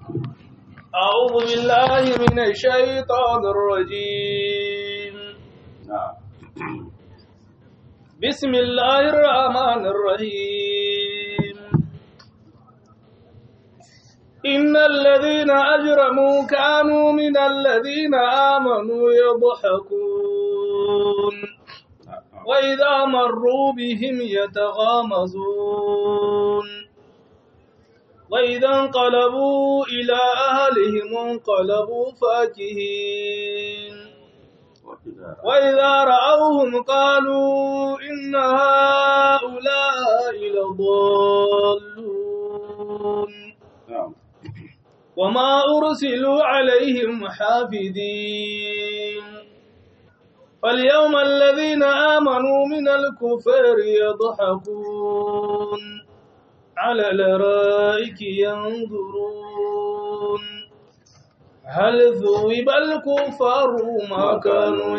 أعوذ بالله من الشيطان الرجيم نعم بسم الله الرحمن الرحيم إن الذين أجرموا كانوا من الذين آمنوا يضحكون وإذا مروا بهم يتغامزون وإذا انقلبوا إلى أهلهم انقلبوا فاكهين وإذا رأوهم قالوا إن هؤلاء لضالون نعم وما أرسلوا عليهم حافظين فاليوم الذين آمنوا من الكفار يضحكون على الأرائك ينظرون هل ذوب الكفار ما كانوا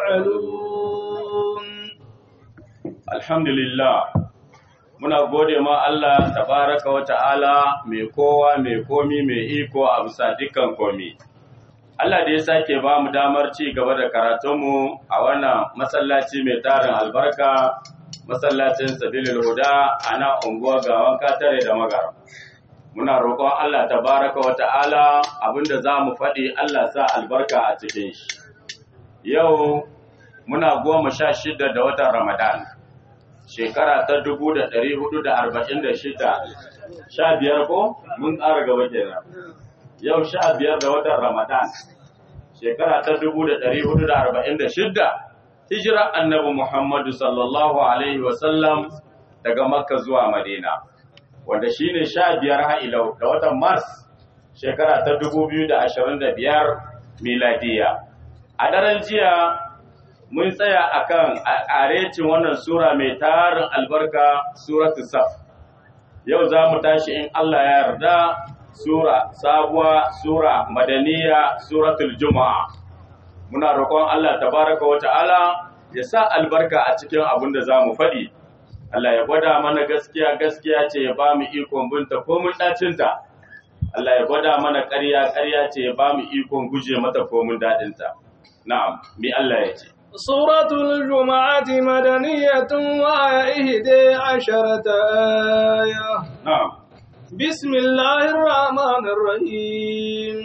يفعلون Alhamdulillah, muna gode ma Allah tabaraka wa ta'ala mai kowa mai komi mai iko a bisa dukkan komi. Allah da ya sake ba mu damar ci gaba da karatunmu a wannan masallaci mai tarin albarka, masallacin Sabilil Huda a nan unguwa gawan katare da magara. Muna roƙon Allah tabaraka wa ta'ala abinda za mu faɗi Allah sa albarka a cikin shi. Yau muna goma sha shida da watan Ramadan. shekara ta dubu da ɗari hudu da arba'in da shida sha biyar ko mun ƙara gaba kenan yau sha biyar da watan ramadan shekara ta dubu da ɗari hudu da arba'in da shida hijira annabi muhammadu sallallahu alaihi wasallam daga makka zuwa madina wanda shine sha biyar ha'ilau da watan mars shekara ta dubu biyu da ashirin da biyar miladiya a daren jiya mun tsaya akan arecin wannan sura mai tarin albarka suratu saf yau za mu tashi in Allah ya yarda sura sabuwa sura madaniya suratul juma'a muna roƙon Allah tabaraka wa ta'ala ya sa albarka a cikin abin da za mu faɗi Allah ya gwada mana gaskiya gaskiya ce ya ba mu ikon binta ko mun ɗacinta Allah ya gwada mana ƙarya ƙarya ce ya ba mu ikon guje mata ko mun daɗinta na'am mi Allah ya ce سورة الجمعة مدنية وهي إحدى عشرة آية na'am بسم الله الرحمن الرحيم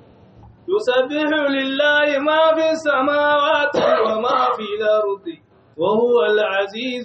يسبح لله ما في السماوات وما في الأرض وهو العزيز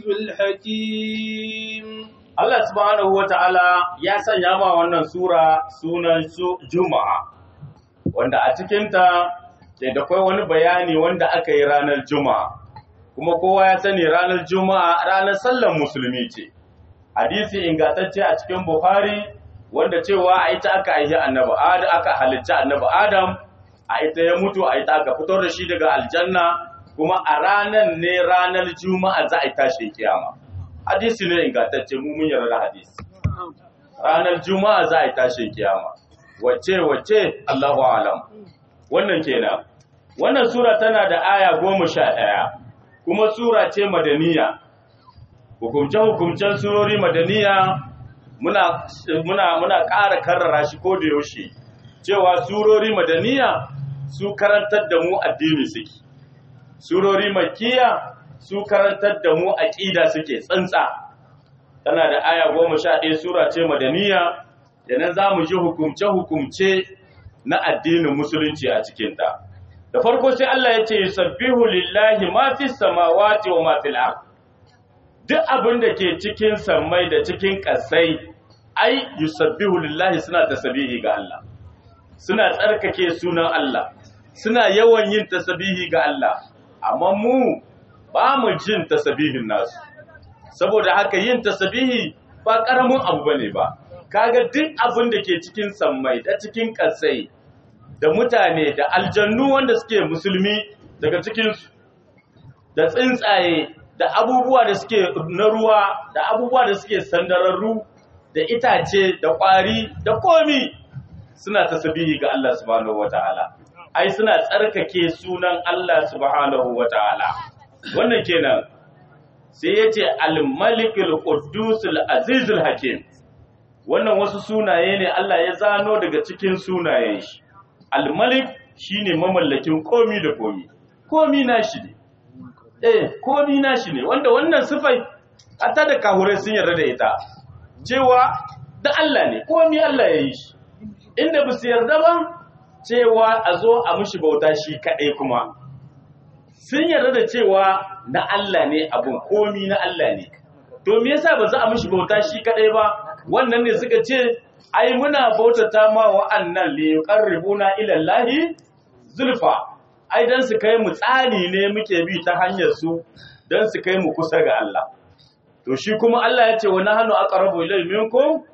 الحكيم Allah subhanahu wa ta'ala ya sanya ma wannan sura sunan su Juma'a, wanda a cikinta ke da kwai wani bayani wanda aka yi ranar Juma'a, kuma kowa ya sani ranar Juma'a ranar sallan musulmi ce. Hadisi ingantacce a cikin Buhari wanda cewa a ita aka aihi annabi Adam aka halicci annabi Adam, a ita ya mutu a ita aka fitar da shi daga aljanna, kuma a ranar ne ranar Juma'a za a yi tashin kiyama. hadisi ne ingantacce mu mun yarda da hadisi ranar juma'a za a yi tashin kiyama wacce wacce Allahu alam wannan kenan wannan sura tana da aya goma sha ɗaya kuma sura ce madaniya hukumce hukumcen surori madaniya muna muna muna ƙara karrara shi ko da yaushe cewa surori madaniya su karantar da mu addini suke surori makiya su karantar da mu aƙida suke tsantsa tana da aya goma sha ɗaya sura ce madaniya da nan za mu ji hukumce-hukumce na addinin musulunci a cikinta da farko sai Allah ya ce yusabbihu lillahi ma fi samawati wa ma fil ard duk abin da ke cikin sammai da cikin ƙasai ai yusabbihu lillahi suna tasbihi ga Allah suna tsarkake sunan Allah suna yawan yin tasbihi ga Allah amma mu ba mu jin tasabihin nasu saboda haka yin tasabihi ba karamin abu bane ba kaga duk abin da ke cikin sammai da cikin kasai da mutane da aljannu wanda suke musulmi daga cikin da tsuntsaye da abubuwa da suke na ruwa da abubuwa da suke sandararru da itace da kwari da komi suna tasabihi ga Allah subhanahu wataala ai suna tsarkake sunan Allah subhanahu wataala wannan kenan sai ya ce al-malikul quddus al-azizul hakim wannan wasu sunaye ne Allah ya zano daga cikin sunayen shi al-malik shine mamallakin komi da komi komi nashi ne eh komi nashi ne wanda wannan sifai hatta da kahure sun yarda da ita cewa da Allah ne komi Allah ya yi shi inda ba su yarda ba cewa a zo a mushi bauta shi kaɗai kuma sun yarda da cewa na Allah ne abun komi na Allah ne to me yasa ba za a mushi bauta shi kaɗai ba wannan ne suka ce ai muna bautata ma wa'annan li yuqarribuna ila Allah zulfa ai dan su kai mu tsani ne muke bi ta hanyar su dan su kai mu kusa ga Allah to shi kuma Allah ya ce wa nahnu aqrabu ilay minkum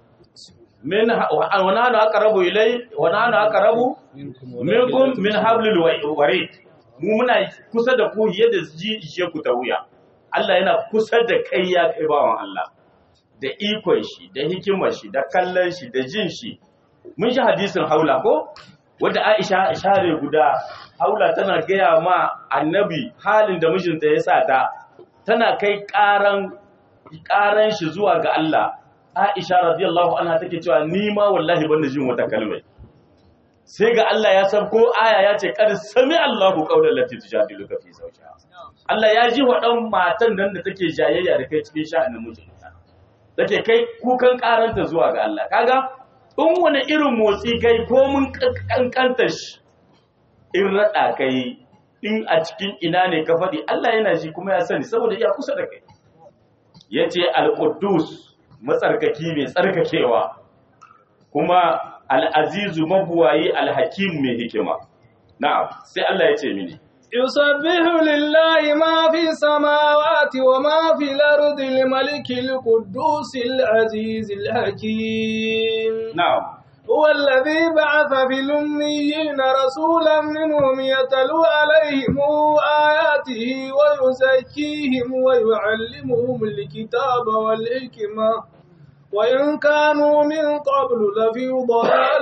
min wa nahnu aqrabu ilay wa nahnu aqrabu minkum min hablil warid mu muna kusa da ku yadda ji ishe ku ta wuya Allah yana kusa da kai ya kai bawan Allah da ikon shi da hikimar shi da kallon shi da jin shi mun shi hadisin haula ko wanda Aisha share guda haula tana gaya ma annabi halin da mijinta ya sa ta tana kai karan karan shi zuwa ga Allah Aisha radiyallahu anha take cewa ni ma wallahi ban da jin wata kalmai sai ga Allah ya san ko aya ya ce kad sami Allahu qawlan lati tujadiluka fi zawjiha Allah ya ji wa dan matan nan da take jayayya da kai cikin sha'anin mijinta take kai kukan karanta zuwa ga Allah kaga in wani irin motsi kai ko mun kankanta shi in rada kai in a cikin ina ne ka faɗi Allah yana ji kuma ya sani saboda iya kusa da kai yace al-quddus matsarkaki mai tsarkakewa kuma al-azizu mabuwayi al-hakim mai hikima na'am sai Allah ya ce mini يسبح لله ما في السماوات وما في الأرض الملك القدوس العزيز الحكيم na'am هو الذي بعث في الأميين رسولا منهم يتلو عليهم آياته ويزكيهم ويعلمهم الكتاب والحكمة وإن كانوا من قبل لفي ضلال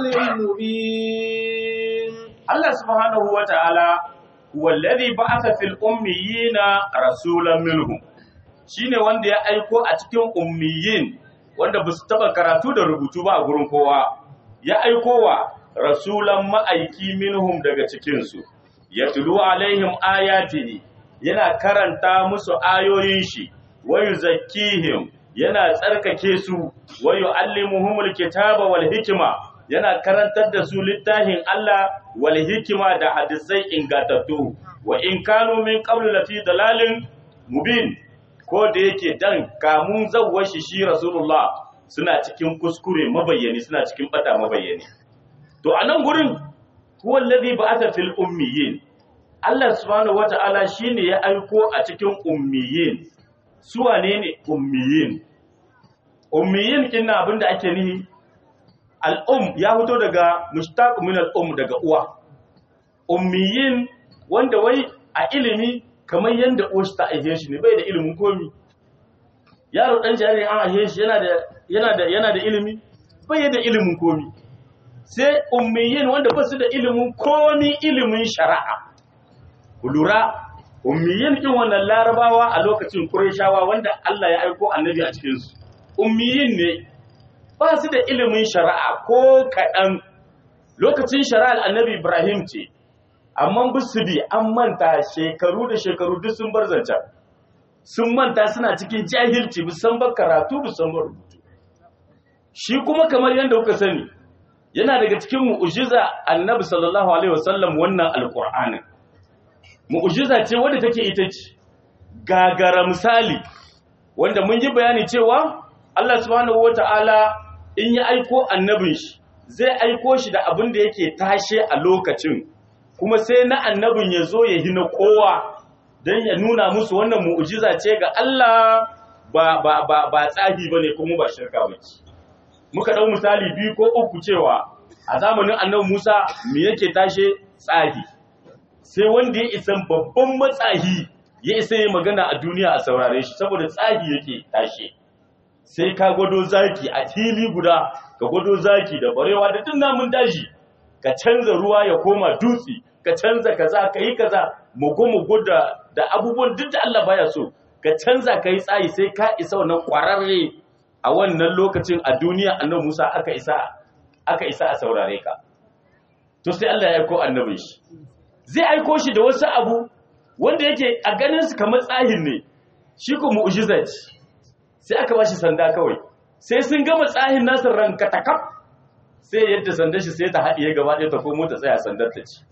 مبين Allah subhanahu wa ta'ala wallazi ba'atha fil ummiyina rasulan minhum shine wanda ya aiko a cikin ummiyin wanda ba su taba karatu da rubutu ba a gurin kowa ya aiko wa rasulan ma'aiki minhum daga cikin su yatlu alaihim ayatihi yana karanta musu ayoyin shi wa yuzakkihim yana tsarkake su wa yu'allimuhumul kitaba wal hikma yana karantar da su littafin Allah wal hikima da hadisai ingantattu wa in kanu min qablu lafi dalalin mubin ko da yake dan kamun zawwar shi shi rasulullah suna cikin kuskure mabayyani suna cikin bata mabayyani to anan gurin huwa alladhi ba'atha fil ummiyin Allah subhanahu wata'ala shine ya aiko a cikin ummiyin su wane ne ummiyin ummiyin kinna abinda ake nihi al'um ya fito daga mushtaq min al'um daga uwa ummiyin wanda wai a ilimi kamar yanda uwar ta aihe shi ne bai da ilimin komi yaro dan jariri an aihe shi yana da yana da yana da ilimi bai da ilimin komi sai ummiyin wanda ba su da ilimin komi ilimin shari'a ku lura ummiyin din wannan larabawa a lokacin qurayshawa wanda Allah ya aiko annabi a cikin su ummiyin ne ba su da ilimin shari'a ko kaɗan lokacin shari'ar annabi Ibrahim ce, amma bisu bi an manta shekaru da shekaru duk sun bar zancen, sun manta suna cikin jahilci bisan ba karatu bisan ba rubutu. Shi kuma kamar yadda kuka sani, yana daga cikin mu'ujiza annabi sallallahu Alaihi wasallam wannan alƙur'anin. Mu'ujiza ce wadda take ita ce, gagara misali, wanda mun yi bayani cewa Allah subhanahu wa ta'ala in ya aiko annabin shi zai aiko shi da abin da yake tashe a lokacin kuma sai na annabin ya zo ya hina kowa don ya nuna musu wannan mu'ujiza ce ga Allah ba ba ba ba tsahi bane kuma ba shirka bace muka dau misali biyu ko uku cewa a zamanin annabi Musa me yake tashe tsahi sai wanda ya isa babban matsahi ya isa yi magana a duniya a saurare shi saboda tsahi yake tashe sai ka gwado zaki a fili guda ka gwado zaki da barewa da duk namun daji ka canza ruwa ya koma dutse ka canza kaza ka yi kaza mugu mugu da da abubuwan duk da Allah baya so ka canza ka yi tsayi sai ka isa wannan kwararre a wannan lokacin a duniya annabi Musa aka isa aka isa a saurare ka to sai Allah ya aiko annabin shi zai aiko shi da wasu abu wanda yake a ganin su kamar tsahin ne shi ko mu'jiza ce sai aka bashi sanda kawai sai sun gama tsahin nasu ranka takaf sai yadda sandar shi sai ta haɗiye gaba ɗaya ta komo ta tsaya sandar ta ci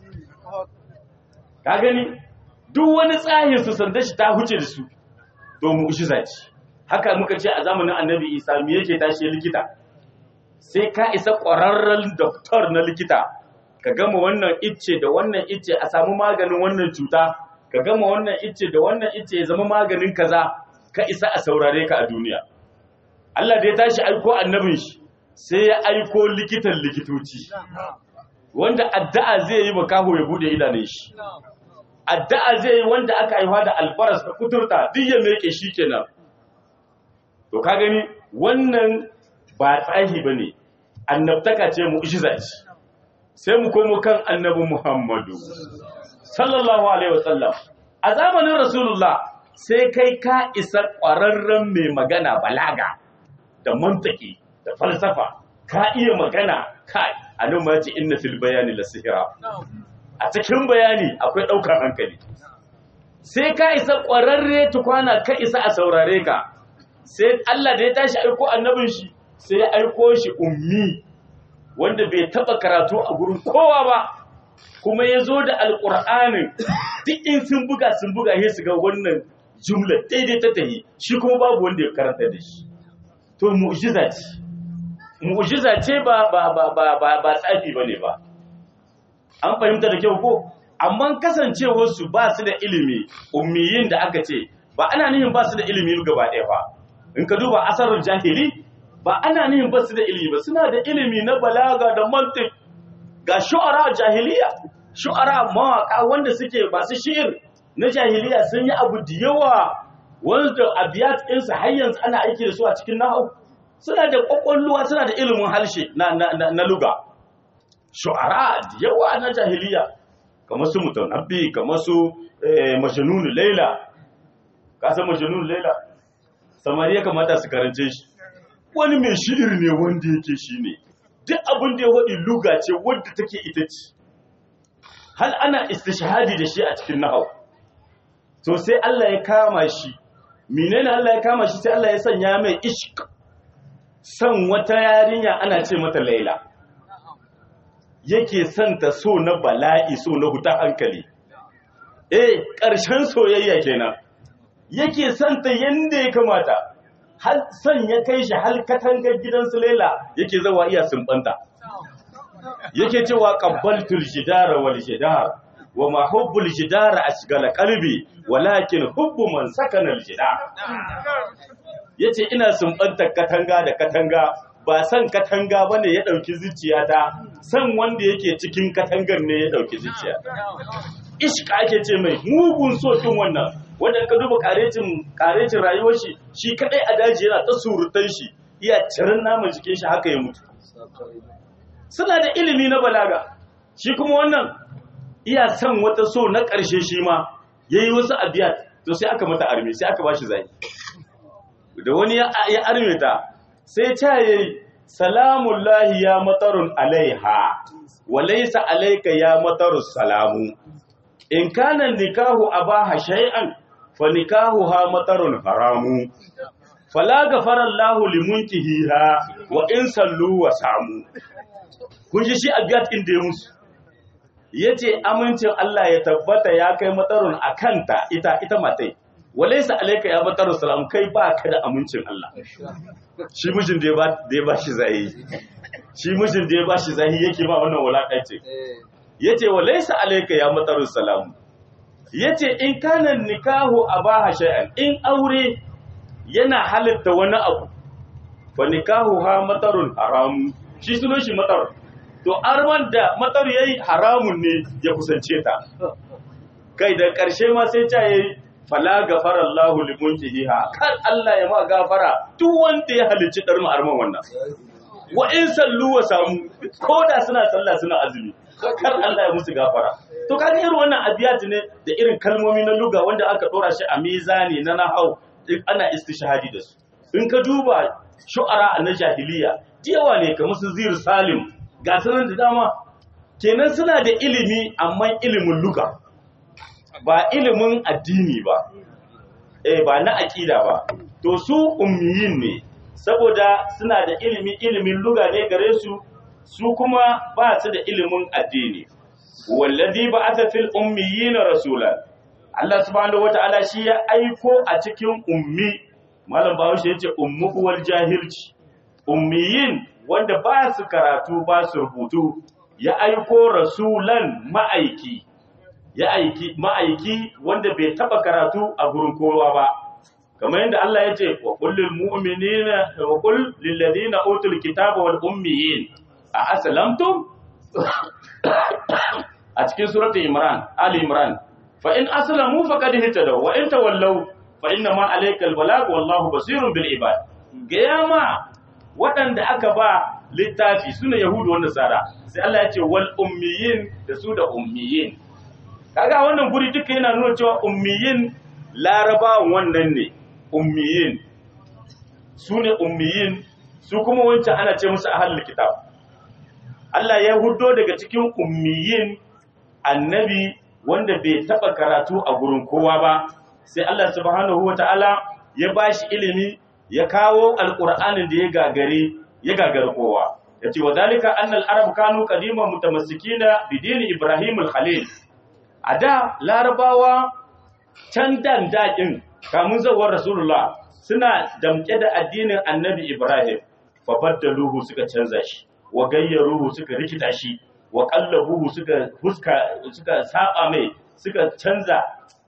ka gani duk wani tsahin su sandar shi ta huce da su to mu'jiza ce haka muka ce a zamanin annabi isa me yake tashi likita sai ka isa ƙwararren doktor na likita ka gama wannan icce da wannan icce a samu maganin wannan cuta ka gama wannan icce da wannan icce ya zama maganin kaza ka isa a saurare ka a duniya Allah da ya tashi aiko annabin shi sai ya aiko likitan likitoci wanda addu'a zai yi makaho ya bude idanun shi addu'a zai yi wanda aka haifa da albaras da kuturta duk ya meke shi kenan to ka gani wannan ba tsahi bane annabtaka ce mu'jiza ce sai mu komo kan annabi Muhammadu sallallahu alaihi wasallam a zamanin rasulullah sai kai ka isa ƙwararren mai magana balaga da mantaki da falsafa ka iya magana kai a nan ma ce inna fil bayani la sihira a cikin bayani akwai ɗaukar hankali sai ka isa ƙwararre tukwana ka isa a saurare ka sai Allah da ya tashi aiko annabin shi sai ya aiko shi ummi wanda bai taba karatu a gurin kowa ba kuma ya zo da alƙur'anin duk in sun buga sun buga sai su ga wannan jumla daidai ta tahi shi kuma babu wanda ya karanta da shi to mu'jiza ce mu'jiza ce ba ba ba ba ba, ba tsafi bane ba an fahimta da kyau ko amma kasancewar su ba su da ilimi ummiyin da aka ce ba ana nihin ba su da ilimi gaba ɗaya ba in ka duba asarar jahili ba ana nihin ba su da ilimi ba suna da ilimi na balaga da mantik ga shu'ara jahiliya shu'ara mawaka wanda suke masu shi'ir na jahiliya sun yi abu da yawa wanda abiyat ɗinsu har yanzu ana aiki da su a cikin nahau suna da ƙwaƙwalluwa suna da ilimin harshe na, na, na, na luga shu'ara da yawa na jahiliya kamar su mutanabbi kamar su eh, majnun laila ka san majnun laila samari ya kamata su karance shi wani mai shi'ir ne wanda yake shi ne duk abin da ya waɗi luga ce wadda take ita ce hal ana istishhadi da shi a cikin nahau to sai Allah ya kama shi menene Allah ya kama shi sai Allah ya sanya mai ishq san wata yarinya ana ce mata Laila yake son ta so na bala'i so na huta hankali eh ƙarshen soyayya kenan yake son ta yanda ya kamata har son ya kai shi har katangar gidan su Laila yake zawa iya sumbanta yake cewa qabbaltul jidara wal jidar wa ma hubbul jidara ashgala qalbi walakin hubbu man sakana al jidar yace ina sumbanta katanga da katanga ba san katanga bane ya dauki zuciyata san wanda yake cikin katangar ne ya dauki zuciya ishka ake ce mai mugun so din wannan wanda ka duba karecin karecin rayuwar shi shi kadai a daji yana ta surutan shi iya cirin naman jikin shi haka ya mutu suna da ilimi na balaga shi kuma wannan iya son wata so na ƙarshe shi ma yayi wasu abiyat to sai aka mata arme sai aka bashi zai da wani ya arme ta sai ta yayi salamun lahi ya matarun alaiha wa laysa alayka ya matarus salamu in kana nikahu abaha shay'an fa nikahuha matarun haramu fala gafara Allahu limunkihiha wa in sallu wa samu kun ji shi abiyat din da ya musu yace amincin Allah ya tabbata ya kai matarun akanta ita ita matai walaysa alayka ya matarun salam kai ba ka da amincin Allah shi mijin da ya ba da ya ba shi zai shi mijin da ya ba shi zai yake ba wannan wulakanci yace walaysa alayka ya matarun salam yace in kana nikahu abaha shay'an in aure yana halitta wani abu fa nikahu ha matarun haram shi sunan shi matar to arman da matar yayi haramun ne ya kusance ta kai da karshe ma sai ta yayi fala gafara Allahu limunkiha kan Allah ya ma gafara duk wanda ya halicci dar mu arman wannan wa in sallu wa samu ko da suna sallah suna azumi kar Allah ya musu gafara to kaga irin wannan abiyat ne da irin kalmomi na luga wanda aka dora shi a mizani na nahau ana istishhadi da su in ka duba shu'ara na jahiliya yawa ne kamar su zir salim ga sanan da dama kenan suna da ilimi amma ilimin luka ba ilimin addini ba eh ba na aqida ba to su ummiyin ne saboda suna da ilimi ilimin luga ne gare su su kuma ba su da ilimin addini wallazi ba'atha fil ummiyina rasulan Allah subhanahu wata'ala shi ya aiko a cikin ummi malam bahaushe yace ummu uwal jahilci ummiyin wanda ba su karatu ba su rubutu ya aiko rasulan ma'aiki ya aiki ma'aiki wanda bai taba karatu a gurin kowa ba kamar yadda Allah ya ce wa kullil mu'minina wa qul lil ladina utul kitaba wal ummiyin a aslamtum a cikin suratul imran ali imran fa in aslamu faqad hitadaw wa in tawallaw fa inna ma alaykal balag wallahu basirun bil ibad gayama waɗanda aka ba littafi suna yahudu wanda nasara sai Allah ya ce wal ummiyin da su da ummiyin kaga wannan guri duka yana nuna cewa ummiyin larabawan wannan ne ummiyin su ne ummiyin su kuma wancan ana ce musu ahlul kitab Allah ya hudo daga cikin ummiyin annabi wanda bai taba karatu a gurin kowa ba sai Allah subhanahu wataala ya bashi ilimi ya kawo alqur'anin da ya gagare ya gagare kowa yace wa dalika annal arab kanu qadiman mutamassikina bidini ibrahim al-khalil a da larabawa can dan daƙin kamun zawar rasulullah suna damke da addinin annabi ibrahim fabaddaluhu suka canza shi wa gayyaruhu suka rikita shi wa qallabuhu suka huska suka saba mai suka canza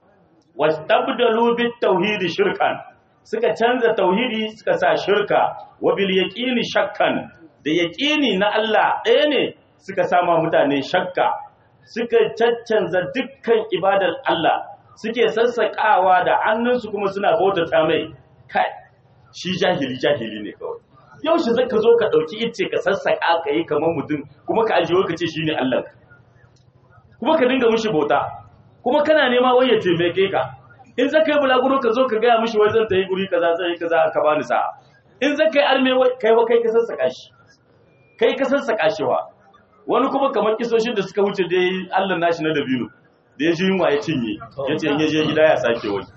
wastabdalu bit tauhid shirkan suka canza tauhidi suka sa shirka wa bil yaqini shakkan da yaqini na Allah ɗaya ne suka sama mutane shakka suka caccanza dukkan ibadar Allah suke sassaƙawa da hannunsu kuma suna bautata mai kai shi jahili jahili ne kawai yau shi zaka zo ka ɗauki ice ka sassaƙa ka yi kamar mutum kuma ka ajiye ka ce shi ne Allah kuma ka dinga mushi bauta kuma kana nema wai ya taimake ka in zaka yi bulaguro ka zo ka gaya mushi wai zan ta yi guri kaza zan yi kaza ka bani sa'a in zaka yi arme kai wa kai ka sassaƙa shi kai ka sassaƙa shi wa wani kuma kamar kisoshin da suka wuce dai Allah nashi na dabino da ya ji yunwa ya cinye ya ce in ya je gida ya sake wani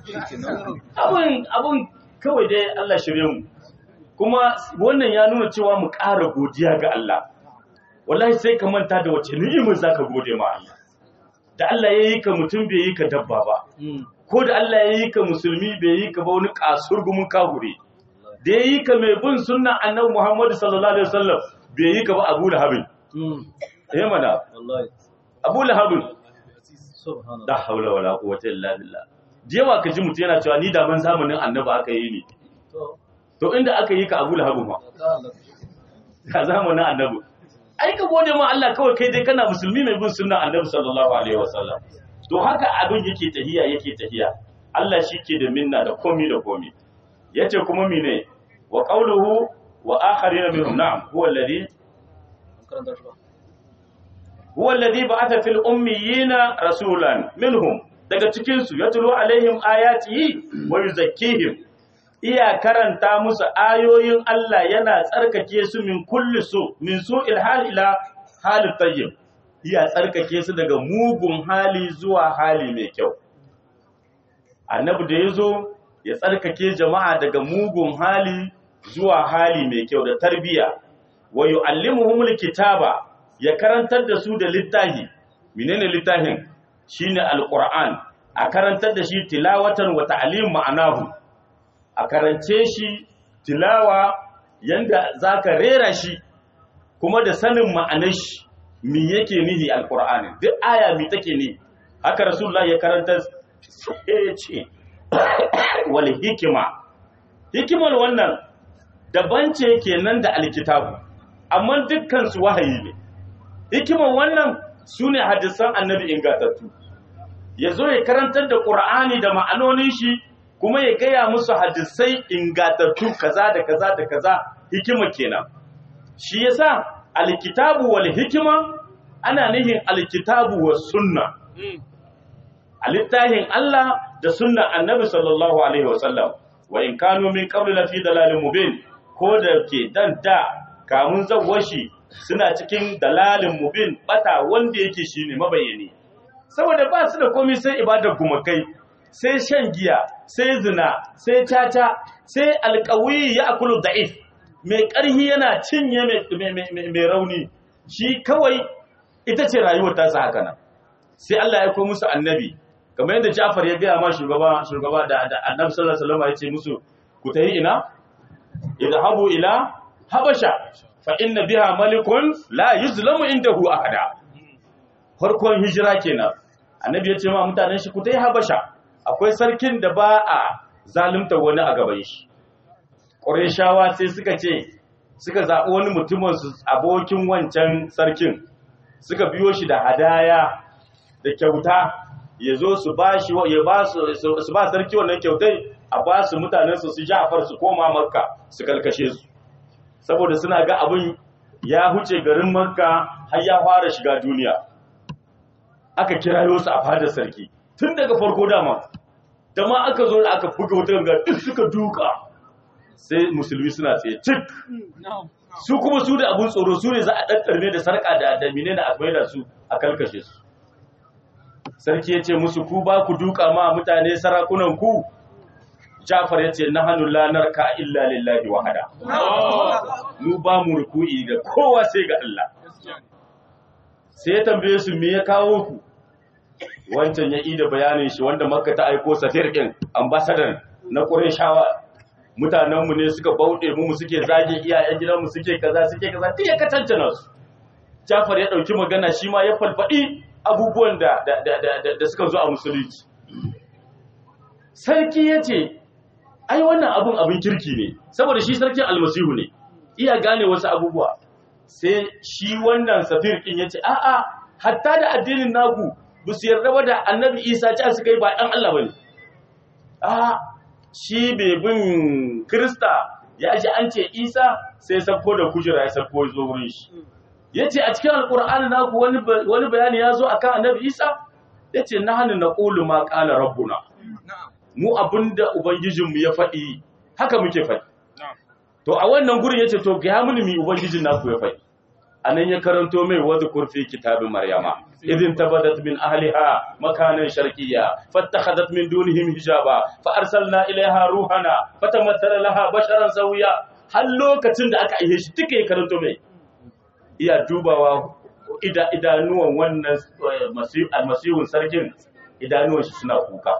abin abin kawai dai Allah shirye mu kuma wannan ya nuna cewa mu ƙara godiya ga Allah wallahi sai ka manta da wace ni'imar zaka gode ma Allah da Allah ya yi ka mutum bai yi ka dabba ba ko da Allah ya yi ka musulmi bai yi ka ba wani kasurgumin kahure da ya yi ka mai bin sunnan annabi Muhammad sallallahu alaihi wasallam bai yi ka ba Abu Lahab eh mana Abu Lahab da haula wala quwwata illa billah jewa ka ji mutum yana cewa ni da man zamanin annabi aka yi ni to inda aka yi ka Abu Lahab ma ka zamanin annabi ai ka gode ma Allah kawai kai dai kana musulmi mai bin sunnan annabi sallallahu alaihi wasallam to haka abin yake tahiya yake tahiya Allah shi ke da minna da komi da komi yace kuma mine wa qawluhu wa akharina minhum na'am huwa alladhi huwa alladhi ba'atha fil ummiyina rasulan minhum daga cikin su yatlu alaihim ayatihi wa yuzakkihim iya karanta musu ayoyin Allah yana tsarkake su min kulli su min su'il hal ila halit tayyib iya tsarkake su daga mugun hali zuwa hali mai kyau annabi da yazo ya tsarkake jama'a daga mugun hali zuwa hali mai kyau da tarbiya wa yu'allimuhumul kitaba ya karantar da su da littafi menene littafin shine alquran a karantar da shi tilawatan wa ta'lim ma'anahu a karance shi tilawa yanda zaka rera shi kuma da sanin ma'anar shi me yake nihi alqur'ani duk aya me take ni haka rasulullah ya karanta sai ya ce wal hikima hikimar wannan daban ce kenan da alkitabu amma dukkan su wahayi ne hikimar wannan sune hadisan annabi ingatattu yazo ya karantar da qur'ani da ma'anonin shi kuma ya gaya musu hadisai ingatattu kaza da kaza da kaza hikima kenan shi yasa alkitabu wal hikima ana nihin alkitabu was sunna alittahin Allah da sunna annabi sallallahu alaihi wasallam wa in kanu min qabli lafi dalalin mubin ko da ke dan da kamun zawwashi suna cikin dalalin mubin bata wanda yake shine mabayyani saboda ba su da komai sai ibadar gumakai sai shan giya sai zina sai caca sai alƙawi ya akulu da'if mai ƙarhi yana cinye mai rauni shi kawai ita ce rayuwar tasa haka nan sai Allah ya ko musu annabi kamar yadda Ja'far ya gaya ma shugaba shugaba da annabi sallallahu alaihi wasallam ya ce musu ku tayi ina idhabu ila habasha fa inna biha malikun la yuzlamu indahu ahada farkon hijira kenan annabi ya ce ma mutanen shi ku tayi habasha akwai sarkin da ba a zalunta wani a gaban shi ƙureshawa sai suka ce suka zaɓi wani mutumin su abokin wancan sarkin suka biyo shi da hadaya da kyauta ya zo su ba shi ya ba su su ba sarki wannan kyautai a ba su mutanen su su Ja'far su koma Makka su kalkashe su saboda suna ga abin ya huce garin Makka har ya fara shiga duniya aka kirayo su a fadar sarki tun daga farko dama da ma aka zo da aka buga wutar ga duk suka duka sai musulmi suna tsaye cik su kuma su da abun tsoro su ne za a ɗaɗɗarme da sarƙa da damine da akwai da su a kalkashe su sarki ya ce musu ku ba ku duka ma mutane sarakunan ku jafar ya ce na hannun lanar ka illa lillahi wahada mu ba mu ruku'i da kowa sai ga Allah sai ya tambaye su me ya kawo ku wancan ya ida bayanin shi wanda makka ta aiko safir ɗin ambasadan na ƙureshawa mutanenmu ne suka bauɗe mu suke zage iyayen gidanmu suke kaza suke kaza duk ya katancana su Jafar ya ɗauki magana shi ma ya falfaɗi abubuwan da da suka zo a musulunci sarki ya ce ai wannan abun abin kirki ne saboda shi sarkin almasihu ne iya gane wasu abubuwa sai shi wannan safir ɗin ya ce a'a hatta da addinin naku ba su yarda ba da annabi isa ci suka yi ba ɗan Allah ba ne a shi bai bin krista ya ji an ce isa sai sabko da kujera ya sabko zo wurin shi ya ce a cikin alkur'ani naku wani bayani ya zo a kan annabi isa ya ce na hannun na ƙulu ma ƙala rabbuna mu abinda ubangijinmu ya faɗi haka muke faɗi to a wannan gurin ya ce to ga mini mi ubangijin naku ya faɗi a nan ya karanto mai wadda kurfi kitabin maryama idin tabadat min ahliha makanan sharqiyya fattakhadhat min dunihim hijaba fa arsalna ilaiha ruhana fatamattala laha basharan sawiya har lokacin da aka aihe shi duka ya karanto mai iya dubawa idanuwan wannan almasihun sarkin idanuwan shi suna kuka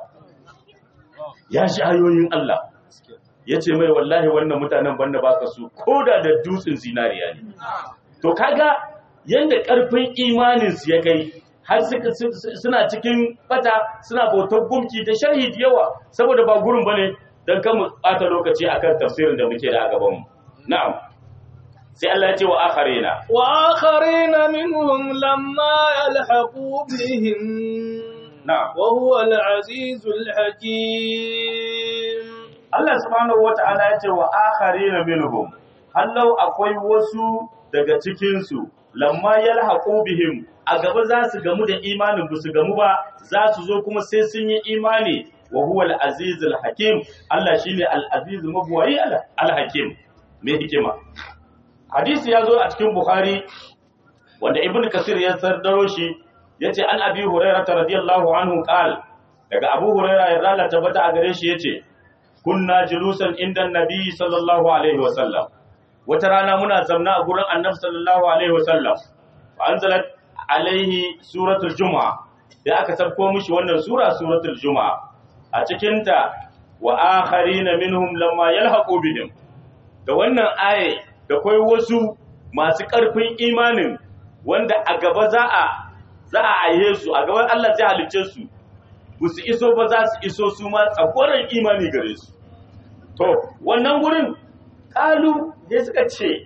ya shi ayoyin Allah ya ce mai wallahi wannan mutanen banda baka su koda da dutsen zinariya ne to kaga yanda karfin imanin su ya kai har suna cikin bata suna bautar gumki da sharhi da yawa saboda ba gurin bane dan kan mu bata lokaci akan tafsirin da muke da a gaban mu na'am sai Allah ya ce wa akharina wa akharina minhum lamma yalhaqu bihim na'am wa huwa al-azizul hakim Allah subhanahu wata'ala ya ce wa akharina minhum hallau akwai wasu daga cikin su lamma yalhaqu bihim a gaba za su gamu da imanin ba su gamu ba za su zo kuma sai sun yi imani wa huwa al-azizul hakim Allah shine al-aziz mabwayi al-hakim mai hikima hadisi ya zo a cikin bukhari wanda ibn kasir ya sardaro shi yace an abi hurairah radiyallahu anhu qal daga abu hurairah ya rala tabbata a gare shi yace kunna julusan inda nabi sallallahu alaihi wasallam wata rana muna zamna a gurin annabi sallallahu alaihi wasallam fa anzalat alaihi suratul juma'a da aka sabko mishi wannan sura suratul juma'a a cikin ta wa akharina minhum lamma yalhaqu bihim da wannan aye da kai wasu masu ƙarfin imanin wanda a gaba za a za a aihe su a gaban Allah zai halicce su ba su iso ba za su iso su ma tsagoran imani gare su to wannan gurin kalu ya suka ce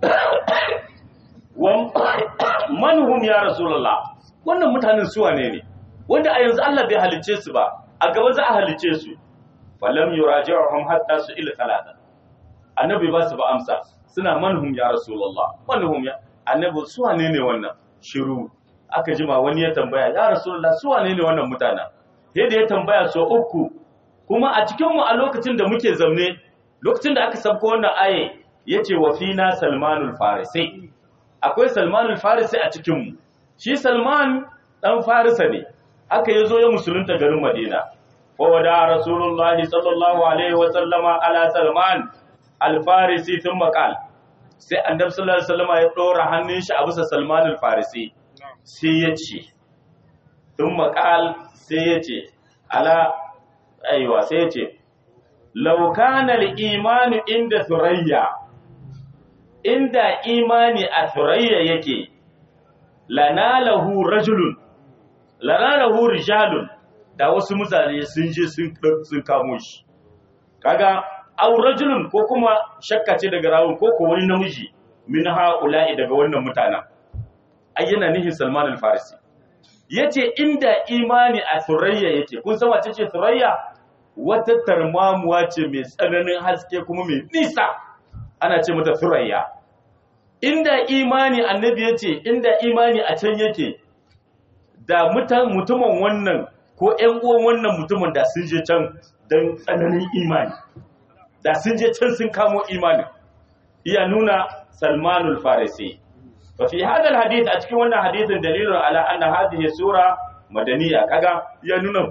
manhum ya rasulullah wannan mutanen su wane ne wanda a yanzu Allah bai halicce su ba a gaba za a halicce su falam yuraji'uhum hatta su ila talata annabi ba su ba amsa suna manhum ya rasulullah manhum ya annabi su wane ne wannan shiru aka jima wani ya tambaya ya rasulullah su wane ne wannan mutanen yadda ya tambaya so uku kuma a cikin mu a lokacin da muke zaune lokacin da aka sabko wannan aye yace wa fina salmanul farisi akwai salmanul farisi a cikin mu shi salman dan farisa ne haka yazo ya musulunta garin madina wa wada rasulullahi sallallahu alaihi wa sallama ala salman al farisi thumma qala sai annabi sallallahu alaihi wasallama ya dora hannun shi a bisa salman al farisi sai ya ce thumma qala sai ya ce ala aiwa sai ya ce laukana imanu inda surayya inda imani a surayya yake lanalahu rajulun lanalahu rijalun da wasu mutane sun je sun kamo shi kaga au rajulun ko kuma shakka ce daga rawun ko ko wani namiji min ha'ula'i daga wannan mutanen ayyana nihin salman al-farisi yace inda imani a surayya yake kun san wace ce surayya wata tarmamuwa ce mai tsananin haske kuma mai nisa ana ce mata surayya inda imani annabi ya ce inda imani a can yake da mutumin wannan ko ‘yan uwan wannan mutumin da sun je can don tsananin imani da sun je can sun kamo imani iya nuna salmanul farisi fa fi hadal hadith a cikin wannan hadithin dalilun ala anna hadhihi sura madaniya kaga ya nuna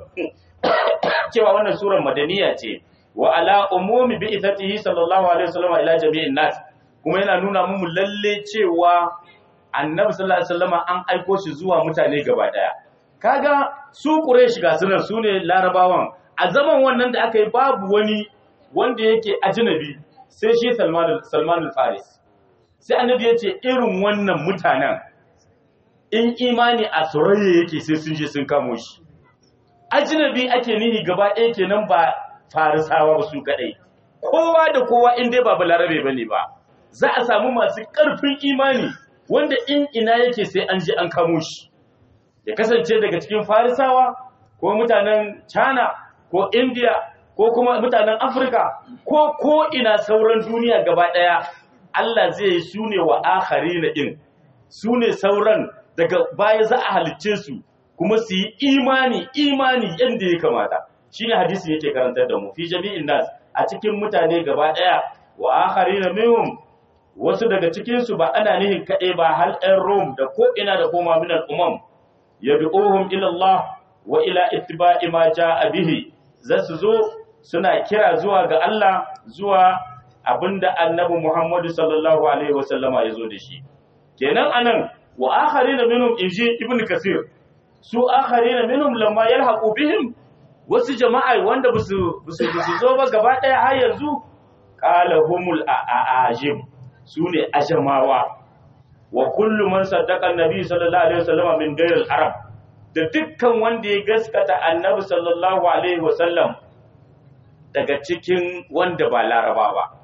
cewa wannan surar madaniya ce wa ala umumi bi ithatihi sallallahu alaihi wasallam ila jami'in nas kuma yana nuna mu lalle cewa annabi sallallahu alaihi wasallam an aiko shi zuwa mutane gaba daya kaga su quraish ga sunan su ne larabawan a zaman wannan da aka yi babu wani wanda yake ajnabi sai shi salman salman al-faris sai annabi ya ce irin wannan mutanen in imani a surayya yake sai sun je sun kamo shi ajnabi ake nihi gaba ɗaya kenan ba farisawa ba su kadai kowa da kowa in dai ba balarabe bane ba za a samu masu ƙarfin imani wanda in ina yake sai an je an kamo shi ya kasance daga cikin farisawa ko mutanen china ko india ko kuma mutanen afirka ko ko ina sauran duniya gaba ɗaya allah zai yi su ne wa akari na ɗin su ne sauran daga baya za a halicce su kuma su yi imani imani yadda ya kamata shi ne hadisi yake karantar da mu fi jami'in nas a cikin mutane gaba ɗaya wa akari na minhum wasu daga cikinsu ba ana nihin kaɗai ba hal ɗan rom da ko ina da koma min al'umam ya du'uhum ila Allah wa ila ittiba'i ma ja'a bihi za su zo suna kira zuwa ga Allah zuwa abinda annabi Muhammadu sallallahu alaihi wasallama ya zo da shi kenan anan wa akharina minhum inji ibn kasir su akharina minhum lamma yalhaqu bihim wasu jama'a wanda basu basu zo ba gaba daya har yanzu qala humul a'ajib sune ajamawa wa kullu man saddaqa annabi sallallahu alaihi wasallam min ghayril arab da dukkan wanda ya gaskata annabi sallallahu alaihi wasallam daga cikin wanda ba laraba ba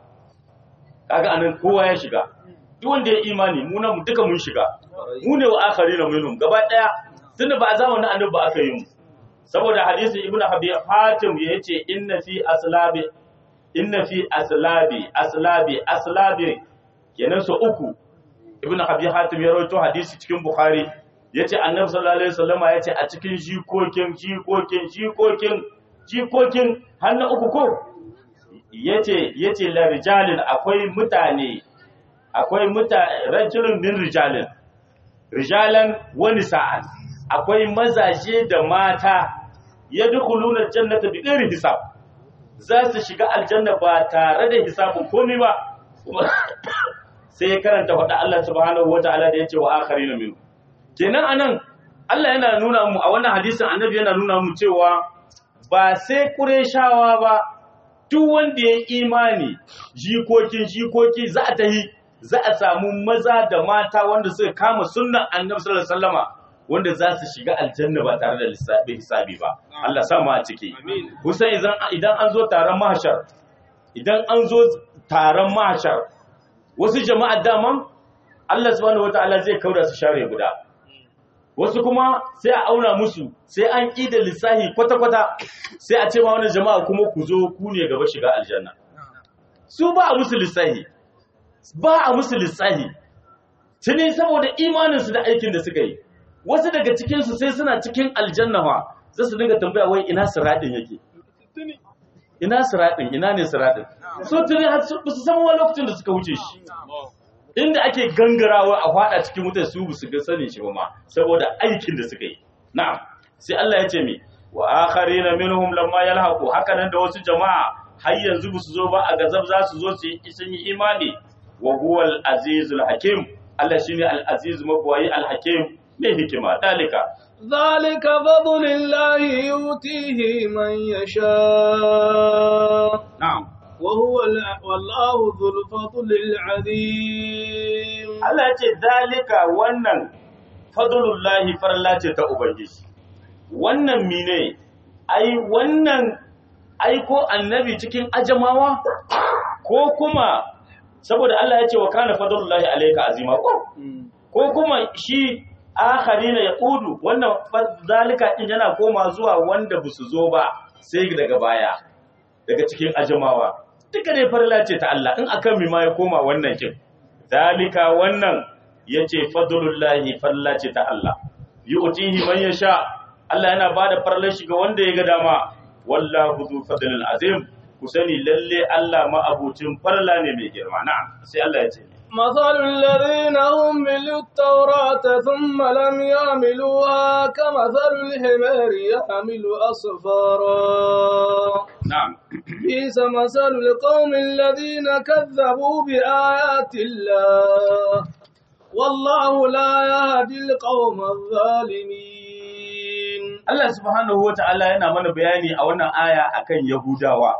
kaga anan kowa ya shiga duk wanda ya imani mu nan duka mun shiga mu ne wa akharina minhum gaba daya tunda ba a zamanin annabi ba aka yi mu saboda hadisi ibnu habib hatim yace inna fi aslabi inna fi aslabi aslabi aslabi kenan so uku ibnu habib hatim ya rawaito hadisi cikin bukhari yace annabi sallallahu alaihi wasallama yace a cikin jikokin jikokin jikokin jikokin har na uku ko yace yace la rijalin akwai mutane akwai mutane rajulun min rijalin rijalan wani sa'an akwai mazaje da mata yadkhuluna jannata bi ghairi hisab za su shiga aljanna ba tare da hisabin komai ba sai ya karanta faɗa Allah subhanahu wata'ala da yace wa akharina min kenan anan Allah yana nuna mu a wannan hadisin annabi yana nuna mu cewa ba sai Qurayshawa ba duk wanda ya imani jikokin jikoki za a tahi za a samu maza da mata wanda suka kama sunnan annabi sallallahu alaihi wasallama wanda za su shiga aljanna ba tare da lissafi hisabi ba Allah sa mu a ciki kusan idan idan an zo taron mahshar idan an zo taron mahshar wasu jama'a daman Allah subhanahu wataala zai kauda su share guda wasu kuma sai a auna musu sai an ƙi da lissahi kwata-kwata sai a ce ma wani jama'a kuma ku zo ku ne gaba shiga aljanna su ba a musu lissahi ba a musu lissahi tuni saboda imaninsu da aikin da suka yi wasu daga cikinsu sai suna cikin aljanna ma za su dinga tambaya wai ina siraɗin yake ina siratin ina ne siratin so tuni har su ba su san wani lokacin da suka wuce shi inda ake gangarawa a fada cikin wutar su ba su ga sanin shi ba ma saboda aikin da suka yi na'am sai Allah ya ce mi wa akharina minhum lamma yalhaqu haka nan da wasu jama'a har yanzu ba su zo ba a gazab za su zo su yi sun yi imani wa huwa al-azizul hakim Allah shine al-aziz mabwayi al-hakim mai hikima dalika ذلك فضل الله يؤتيه من يشاء na'am وهو الع- والله ذو الفضل العظيم Allah ya ce dalika wannan fadlullahi farla ce ta ubangiji wannan mine ai wannan aiko annabi cikin ajamawa ko kuma saboda Allah ya ce wa kana fadlullahi alayka azima ko ko kuma shi akharina yaqudu wannan fa- dalika din yana koma zuwa wanda busu zo ba sai daga baya daga cikin ajamawa duka dai farla ce ta Allah in akan mi ma ya koma wannan kin dalika wannan yace fadlullahi farla ce ta Allah yu'tihi man yasha Allah yana bada farlar shi ga wanda ya ga dama wallahu zu fadlil azim ku sani lalle Allah ma abucin farla ne mai girma na sai Allah ya ce مثل الذين حملوا التوراة ثم لم يعملوها كمثل الحمار يحمل أسفارا na'am بئس مثل القوم الذين كذبوا بآيات الله والله لا يهدي القوم الظالمين Allah subhanahu wa ta'ala yana mana bayani a wannan aya akan Yahudawa.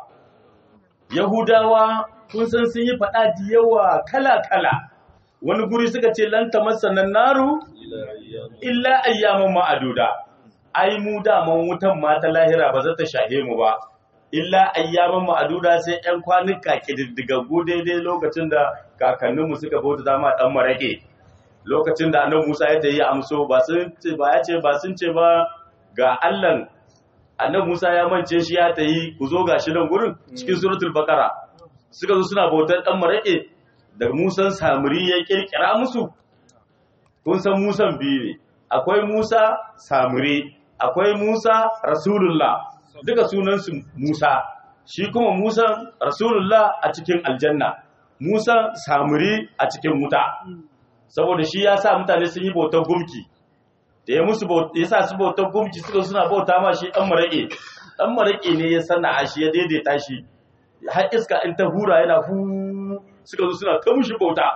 Yahudawa kun san sun yi faɗa da yawa kala-kala. Wani guri suka ce lanta masanan naru illa ayyaman ma'aduda. Ai mu daman wutan ma ta lahira ba za ta shahe mu ba. Illa ayyaman ma'aduda sai ‘yan kwanuka ƙididdigaggu daidai lokacin da kakanninmu suka bauta zama ɗan maraƙe. Lokacin da annabi Musa ya ta yi amso ba sun ce ba ya ce ba sun ce ba ga Allahn annabi Musa ya mance shi ya ta yi ku zo gashi nan gurin cikin suratul baqara suka zo suna bautar dan marake da Musan Samiri ya kirkira musu kun san Musan biyu ne akwai Musa Samiri akwai Musa Rasulullah duka sunansu Musa shi kuma Musa Rasulullah a cikin aljanna Musa Samiri a cikin wuta saboda shi ya sa mutane sun yi bautar gumki da ya musu ya sa su bautar gumki suka suna bauta ma shi dan maraƙe dan maraƙe ne ya sana shi ya daidaita shi har iska in ta hura yana hu suka zo suna ta mushi bauta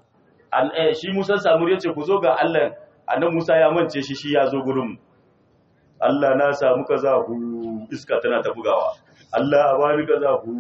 an eh, shi Musa Samuri ya ce ku zo ga Allah annabi Musa ya mance shi shi ya zo gurin mu Allah na samu kaza hu iska tana ta bugawa Allah ba ni kaza hu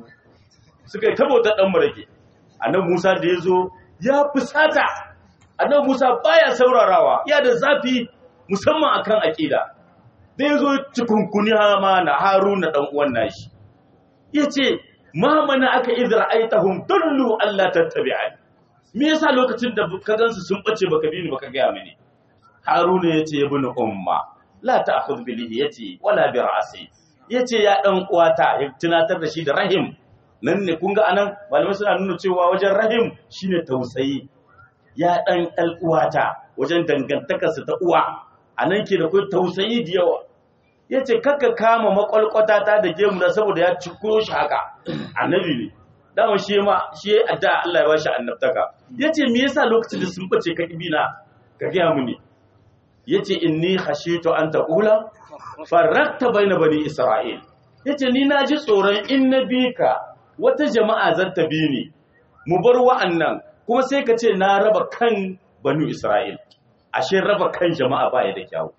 suka yi ta bautar dan maraƙe annabi Musa da ya zo ya fusata annabi Musa baya saurarawa ya da zafi musamman akan aqida da yazo cikunkuni hama na Haruna dan uwan nashi yace ma mana aka idra aitahum dullu alla tattabi'ani me yasa lokacin da ka gansu sun bace baka bi ni baka ga mini Haruna yace ibn umma la ta'khudh bi lihiyati wala bi ra'si yace ya dan uwata ya tunatar da shi da rahim nan ne kun ga anan malamai suna nuna cewa wajen rahim shine tausayi ya ɗan uwata wajen dangantakarsa ta uwa a nan ke da kai tausayi da yawa ya ce kakka kama makwalkwata ta da gemu na saboda ya ciko shi haka annabi ne dama shi ma shi ya adda Allah ya ba shi annabtaka ya ce me yasa lokacin da sun bace ka ibina ka gaya mu ne ya ce inni khashitu an taqula farakta baina bani isra'il ya ce ni na ji tsoron in na bi ka wata jama'a zan ta bi ni mu bar wa'annan kuma sai ka ce na raba kan banu Isra'il, ashe raba kan jama'a ba ya da kyawu.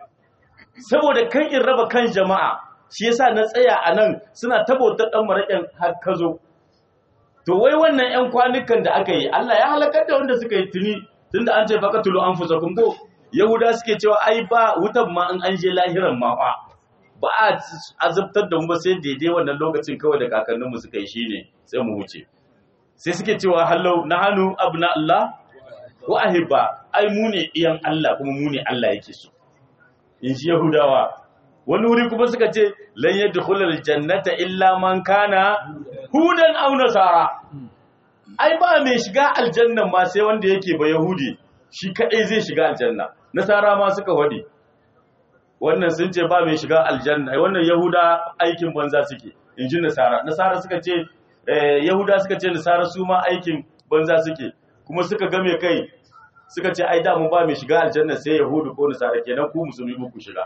Saboda kan in raba kan jama'a, shi yasa na tsaya a nan suna tabautar ɗan maraƙin har ka zo. To wai wannan ‘yan kwanukan da aka yi, Allah ya halakar da wanda suka yi tuni, tun da an ce baka tulo an fusa ko Yahuda suke cewa ai ba wutan ma in an je lahiran ma fa. Ba a azabtar da mu ba sai daidai wannan lokacin kawai da kakanninmu suka yi shine sai mu wuce. sai suke cewa hallau na hannu abu na Allah ko ahibba ai mu ne iyan Allah kuma mu ne Allah yake so in ji Yahudawa wani wuri kuma suka ce lan yadkhulul jannata illa man kana hudan aw nasara ai ba mai shiga aljanna ma sai wanda yake ba yahudi shi kadai zai shiga aljanna nasara ma suka wadi wannan sun ce ba mai shiga aljanna wannan yahuda aikin banza suke in ji nasara nasara suka ce yahuda suka ce nasara su ma aikin banza suke kuma suka game kai suka ce ai da mun ba mai shiga aljanna sai yahudu ko nasara kenan ku musulmi ku shiga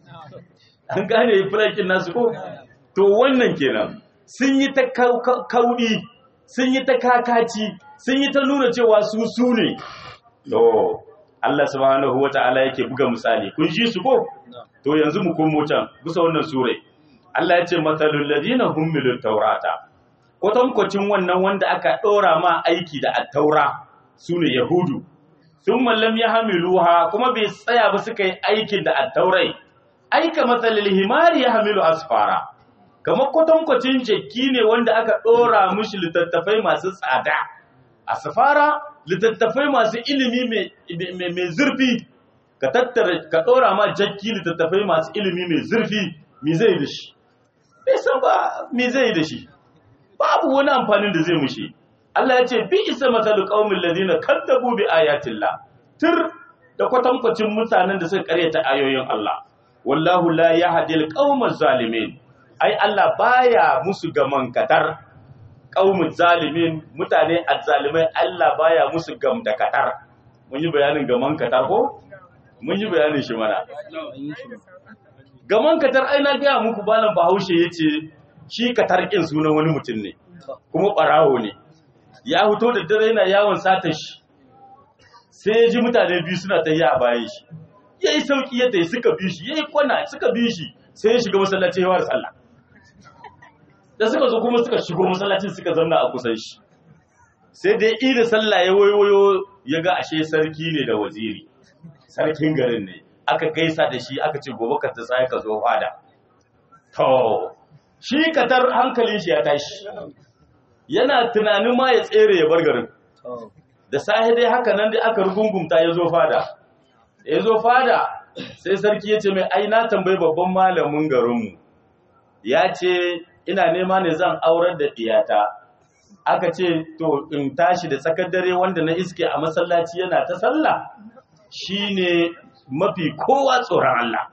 an gane fulakin nasu ko to wannan kenan sun yi ta kaudi sun yi ta kakaci sun yi ta nuna cewa su su ne to Allah subhanahu wata'ala yake buga misali kun ji su ko to yanzu mu komo can bisa wannan sure Allah ya ce matalul ladina hummilut taurata kwatankwacin wannan wanda aka ɗora ma aiki da attaura su ne yahudu sun mallam ya hamiluha kuma bai tsaya ba suka yi aikin da attaurai aika matsalil himari ya hamilu asfara kamar kwatankwacin jaki ne wanda aka ɗora mushi littattafai masu tsada asfara littattafai masu ilimi mai zurfi ka tattara ka ɗora ma jaki littattafai masu ilimi mai zurfi mi zai da shi bai san ba mi zai da shi babu wani amfanin da zai mushi Allah ya ce bi isa masalu qaumin ladina kaddabu bi ayatillah tur da kwatankwacin mutanen da suka karyata ayoyin Allah wallahu la yahdil qaumaz zalimin ai Allah baya musu gaman katar qaumuz zalimin mutane azzalimai Allah baya musu gam da katar mun yi bayanin gaman katar ko mun yi bayanin shi mana gaman katar ai na ga muku balan bahaushe yace shi katarkin sunan wani mutum ne kuma ɓarawo ne ya fito da dare yana yawon sata shi sai ya ji mutane biyu suna ta yi a bayan shi ya yi sauƙi ya tayi suka bi shi ya yi kwana suka bi shi sai ya shiga masallaci yawar sallah da suka zo kuma suka shigo masallacin suka zauna a kusan shi sai da ya da sallah ya wayoyo ya ga ashe sarki ne da waziri sarkin garin ne aka gaisa da shi aka ce gobe ka tsaya ka zo fada to shi katar hankalin shi ya tashi yana tunanin ma ya tsere ya bar garin da sahi dai haka nan dai aka rugungumta ya zo fada ya zo fada sai sarki ya ce mai ai na tambayi babban malamin garinmu ya ce ina nema ne zan aurar da ɗiyata aka ce to in tashi da tsakar dare wanda na iske a masallaci yana ta sallah shine mafi kowa tsoron Allah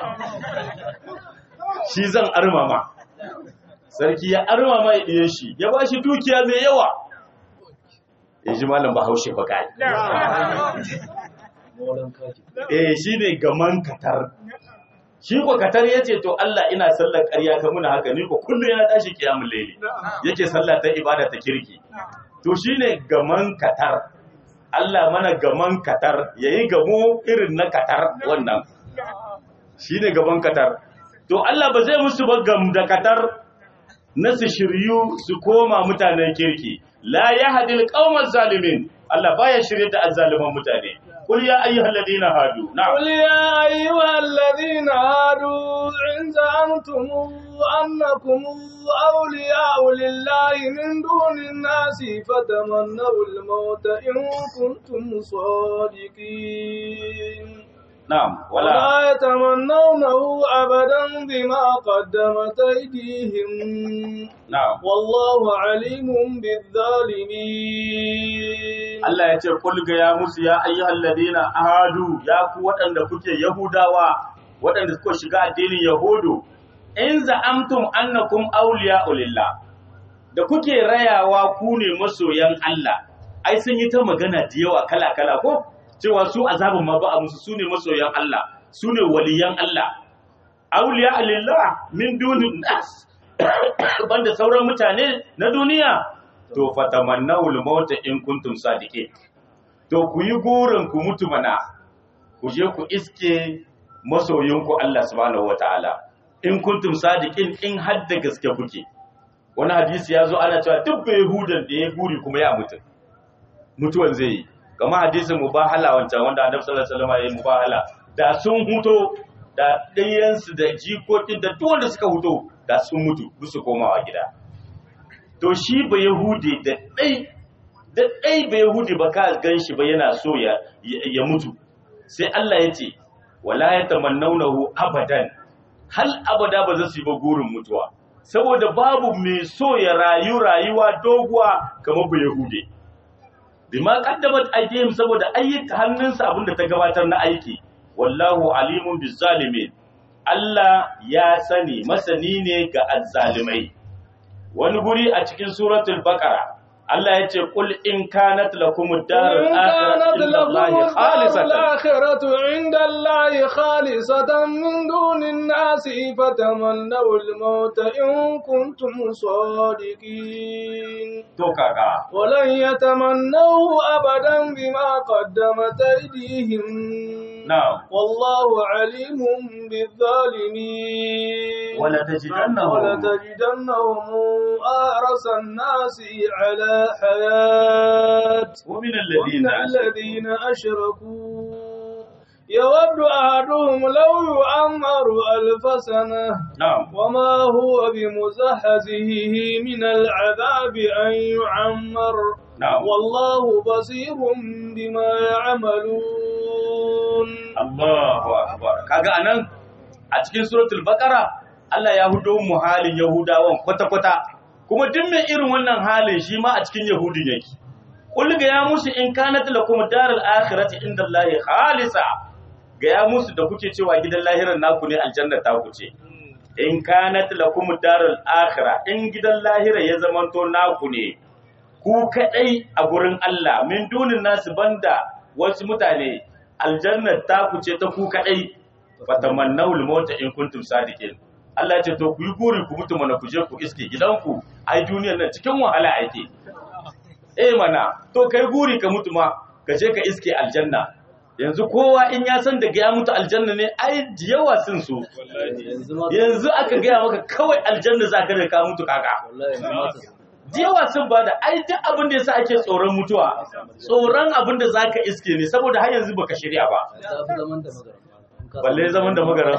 shi zan armama sarki ya armama ya ɗiye shi ya ba shi dukiya mai yawa ya ji malam bahaushe ba kai eh shi ne gaman katar shi ko katar ya ce to Allah ina sallar ƙarya ka muna haka ni ko kullum yana tashi kiyamun laili yake sallah ta ibada ta kirki to shi ne gaman katar Allah mana gaman katar yayi gamo irin na katar wannan shi ne gaban katar to Allah ba zai musu ba gam da katar na su shiryu su koma mutanen kirki la yahdil qauman zalimin Allah baya shirye da azzaliman mutane قل يا أيها الذين هادوا نعم قل يا أيها الذين هادوا إن زعمتم أنكم أولياء لله من دون الناس فتمنوا الموت إن كنتم صادقين نعم ولا ولا يتمنونه أبدا بما قدمت أيديهم نعم والله عليم بالظالمين Allah ya ce kulga ya musu ya ayyuhal ladina ahadu ya ku waɗanda kuke yahudawa waɗanda suka shiga addinin yahudu in za'amtum annakum awliya'u lillah da kuke rayawa ku ne masoyan Allah ai sun yi ta magana da yawa kala kala ko cewa su azabin ma ba a musu su ne masoyan Allah su ne waliyan Allah awliya'u lillah min dunin nas banda sauran mutane na duniya to fatamannawul mauta in kuntum sadiqin to ku yi gurin ku mutu mana ku je ku iske masoyinku Allah subhanahu wataala in kuntum sadiqin in har da gaske kuke wani hadisi ya zo ana cewa duk bai yahudan da ya guri kuma ya mutu mutuwan zai yi kamar hadisin mubahala wancan wanda annabi sallallahu alaihi wasallam ya yi mubahala da sun huto da ɗayansu da jikokin da duk wanda suka huto da sun mutu su komawa gida to shi ba Yahudi da ɗai da ɗai ba Yahudi ba ka gan shi ba yana so ya, ya mutu sai Allah ya ce wala ya tamannaunahu abadan hal abada ba za su yi ba gurin mutuwa saboda babu mai so ya rayu rayuwa doguwa kamar ba Yahudi bima qaddamat aydihim saboda ayyuka hannunsa abinda ta gabatar na aiki wallahu alimun bizzalimin Allah ya sani masani ne ga azzalimai wani guri a cikin suratul baqara Allah ya ce qul in kanat lakumud darul إن كانت akhiratu لكم indallahi الدار khalisatan الآخرة عند الله خالصة من دون الناس فتمنوا الموت إن كنتم صادقين to kaga ولن يتمنوه أبدا بما قدمت أيديهم na'am والله عليم بالظالمين wala tajidannahum ولتجدنهم أحرص الناس على حياة wa min ومن alladhina الذين أشركوا يود أحدهم لو يعمر ألف سنة na'am وما هو بمزحزحه من العذاب أن يعمر na'am والله بصير بما يعملون Allahu akbar kaga anan a cikin suratul baqara Allah ya hudo mu halin yahudawan kwata kwata kuma duk mai irin wannan halin shi ma a cikin yahudin yake kul ga ya musu in kanat lakum darul akhirati indallahi khalisa ga ya musu da kuke cewa gidan lahirar naku ne aljanna ta ku ce in kanat lakum darul akhirah in gidan lahira ya zamanto naku ne ku kadai a gurin Allah min dunin nasu banda wasu mutane aljannar ta ku ce ta ku kadai fatamannawul mauta in kuntum sadiqin Allah ya ce to ku yi guri ku mutu mana ku je ku iske gidanku ai duniyar nan cikin wahala ake eh mana to kai guri ka mutu ma ka je ka iske aljanna yanzu kowa in ya san da ya mutu aljanna ne ai da yawa sun so yanzu aka gaya maka kawai aljanna za ka da ka mutu kaka da yawa sun ba da ai duk abin da yasa ake tsoron mutuwa tsoron abin da zaka iske ne saboda har yanzu baka shirya ba balle zaman da magaran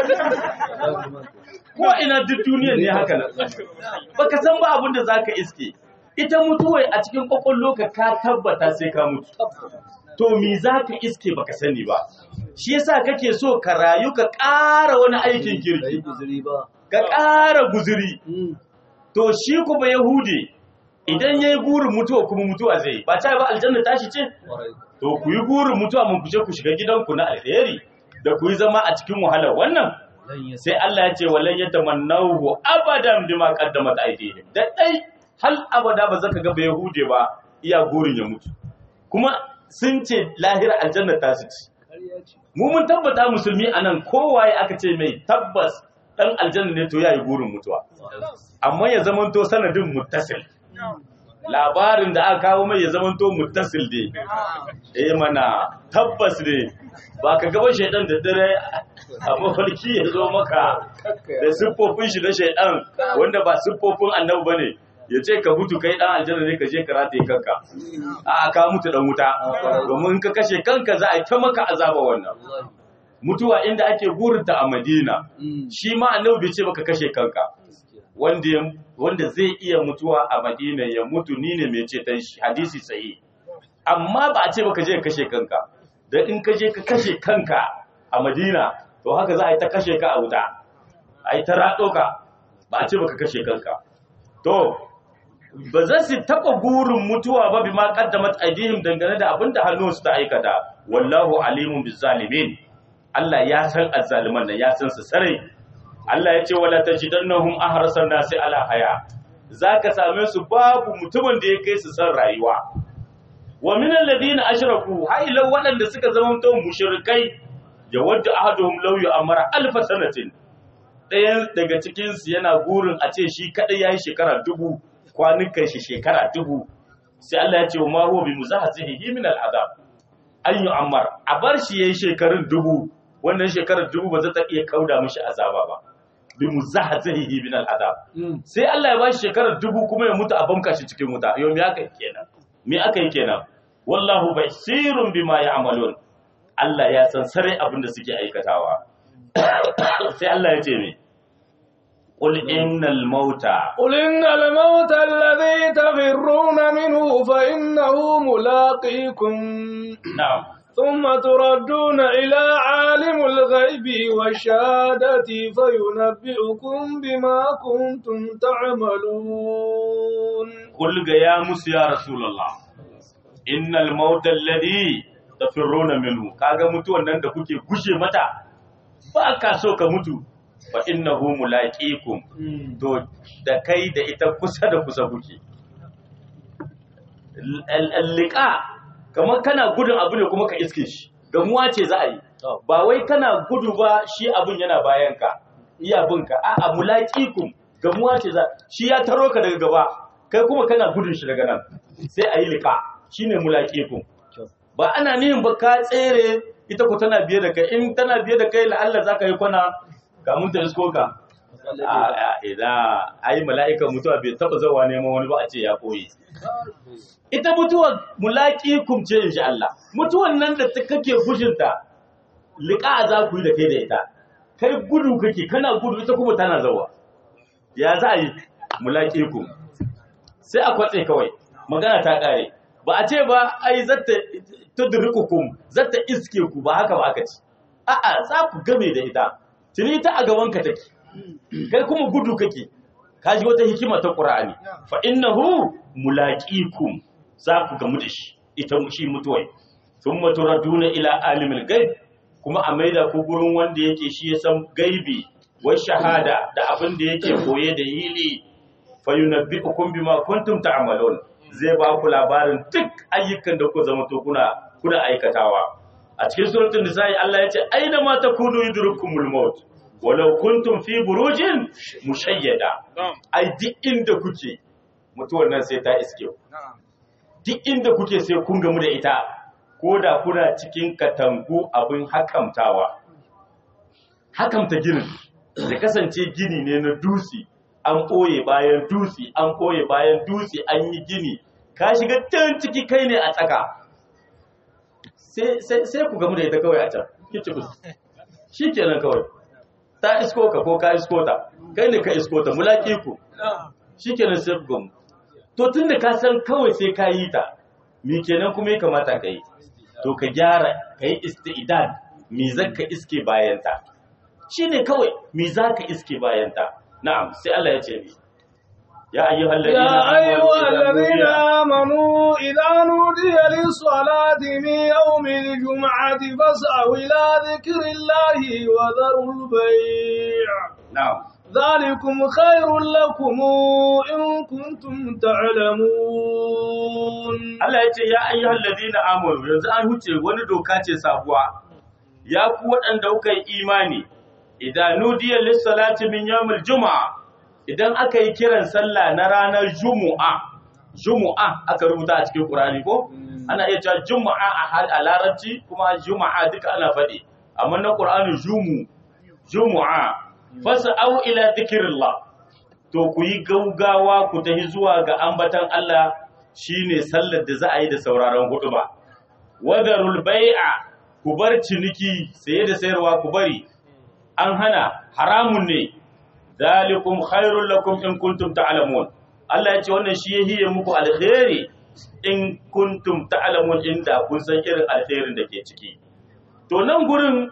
ko ina duk duniyar ne haka nan baka san ba abin da zaka iske ita mutuwai a cikin kwakwallo ka ka tabbata sai ka mutu to me zaka iske baka sani ba shi yasa kake so ka rayu ka ƙara wani aikin kirki ka ƙara guzuri to shi kuma Yahudi idan yayi gurin mutuwa kuma mutuwa zai ba ta ba aljanna tashi ce to ku yi gurin mutuwa mun kuje ku shiga gidanku na alheri da ku yi zama a cikin wahala wannan sai Allah ya ce walan yatamannahu abadan bima qaddamat aydihim da dai hal abada ba zaka ga ba Yahudi ba iya gurin ya mutu kuma sun ce lahira aljanna ta su ci mu mun tabbata musulmi anan kowaye aka ce mai tabbas dan aljanna ne to yayi gurin mutuwa amma ya zamanto sanadin muttasil labarin da aka kawo mai ya zamanto muttasil ne eh mana tabbas ne ba ka gaba shaidan da dare a mafarki ya zo maka da siffofin shi na shaidan wanda ba siffofin annabi bane ya ce ka mutu kai dan aljanna ne ka je ka rataye kanka a ka mutu dan wuta domin in ka kashe kanka za a yi ta maka azaba wannan mutuwa inda ake gurinta a Madina shi ma annabi bai ce baka kashe kanka wanda wanda zai iya mutuwa a Madina ya mutu ni ne mai ceton shi hadisi sahi amma ba a ce baka je ka kashe kanka dan in ka je ka kashe kanka a Madina to haka za a yi ta kashe ka a wuta a yi ta raɗo ka ba a ce baka kashe kanka to ba za su taɓa gurin mutuwa ba bi ma qaddamat aidihim dangane da abinda hannunsu ta aikata wallahu alimun bizzalimin Allah ya san azzaliman nan ya san su sarai Allah ya ce wala tajidannahum ahrasan nasi ala haya zaka same su babu mutumin da ya kai su san rayuwa wa min alladhina ashraku hailan waɗanda suka zama to mushrikai ya wadda ahaduhum law yu'amara alf sanatin ɗayan daga cikin su yana gurin a ce shi kadai yayi shekara dubu kwanukan shi shekara dubu sai Allah ya ce wa ma huwa bi muzahzihi min al'adab an yu'ammar a bar shi yayi shekarun dubu wannan shekarar dubu ba za ta iya kauda mishi azaba ba bi muzahzihi min al'adab sai Allah ya bashi shekarar dubu kuma ya mutu a banka shi cikin wuta yau me aka yi kenan me aka yi kenan wallahu basirun bima ya'malun Allah ya san sare abin da suke aikatawa sai Allah ya ce me qul innal mauta قل إن الموت الذي تفرون منه فإنه ملاقيكم na'am ثم تردون إلى عالم الغيب والشهادة فينبئكم بما كنتم تعملون qul ga ya musu ya rasulullah innal mauta alladhi tafirruna minhu kaga mutuwan nan da kuke gushe mata ba ka so ka mutu fa innahu mulaqikum to da kai da ita kusa da kusa kuke liqa kamar kana gudun abu ne kuma ka iske shi gamuwa ce za a yi ba wai kana gudu ba shi abun yana bayan ka iya binka a'a mulaqikum gamuwa ce za shi ya taro ka daga gaba kai kuma kana gudun shi daga nan sai a yi liqa shine mulaqikum ba ana nihin ba ka tsere ita ku tana biye da kai in tana biye da kai la'alla za ka yi kwana kamun ta isko ka idan ai mala'ikan mutuwa bai taba zawa neman wani ba a ce ya koyi ita mutuwa mulaki kumce insha Allah mutuwan nan da kake fushinta liƙa za ku yi da kai da ita kai gudu kake kana gudu ita kuma tana zawa ya za a yi mulaki kum sai a kwatse kawai magana ta ƙare ba a ce ba ai zata tudrikukum zata iske ku ba haka ba aka ci a'a za ku game da ita tuni ita a gaban ka take kai kuma gudu kake kaji wata hikima ta qur'ani fa innahu mulaqikum za ku gamu da shi ita shi mutuwai thumma turaduna ila alimil ghaib kuma a maida ku gurin wanda yake shi ya san gaibi wa shahada da abin da yake koye da hili fa yunabbi'ukum bima kuntum ta'malun zai ba ku labarin duk ayyukan da ku zama to kuna kuna aikatawa a cikin suratul nisa'i Allah ya ce aina ma takunu yudrukumul maut walau kuntum fi burujin mushayyada ai duk inda kuke mutuwar nan sai ta iske ku duk inda kuke sai kun gamu da ita ko da kuna cikin katangu abin hakamtawa hakamta ginin da kasance gini ne na dusi an ɓoye bayan dutse an ɓoye bayan dutse an yi gini ka shiga can ciki kai ne a tsaka sai ku gamu da ita kawai a can kici ku shi kenan kawai ta isko ka ko ka isko ta kai ne ka isko ta mulaki ku shi kenan sai ku gamu to tun da ka san kawai sai ka yi ta mi kenan kuma ya kamata ka yi to ka gyara ka yi isti'idad mi zaka iske bayanta shi ne kawai mi za ka iske bayanta na'am sai Allah ya ce mi ya ayyuhal ladina يا أيها الذين آمنوا إذا نودي للصلاة من يوم الجمعة فاسعوا إلى ذكر الله وذروا البيع na'am ذلكم خير لكم إن كنتم تعلمون Allah ya ce ya ayyuhal ladina amanu yanzu an huce wani doka ce sabuwa ya ku waɗanda kuka yi imani idan nudiya lis-salati min yawmil juma'a idan aka yi kiran sallah na ranar jumu'a jumu'a aka rubuta a cikin Qur'ani ko ana iya cewa juma'a a hal a larabci kuma juma'a duka ana faɗi amma na Qur'ani jumu jumu'a fas'au ila dhikrillah to ku yi gaugawa ku tafi zuwa ga ambatan Allah shine sallar da za a yi da sauraron hudu ba wadarul bai'a ku bar ciniki saye da sayarwa ku bari an hana haramun ne dalikum khairul lakum in kuntum ta'lamun Allah ya ce wannan shi yahiye muku alkhairi in kuntum ta'lamun inda kun san irin alkhairin da ke ciki to nan gurin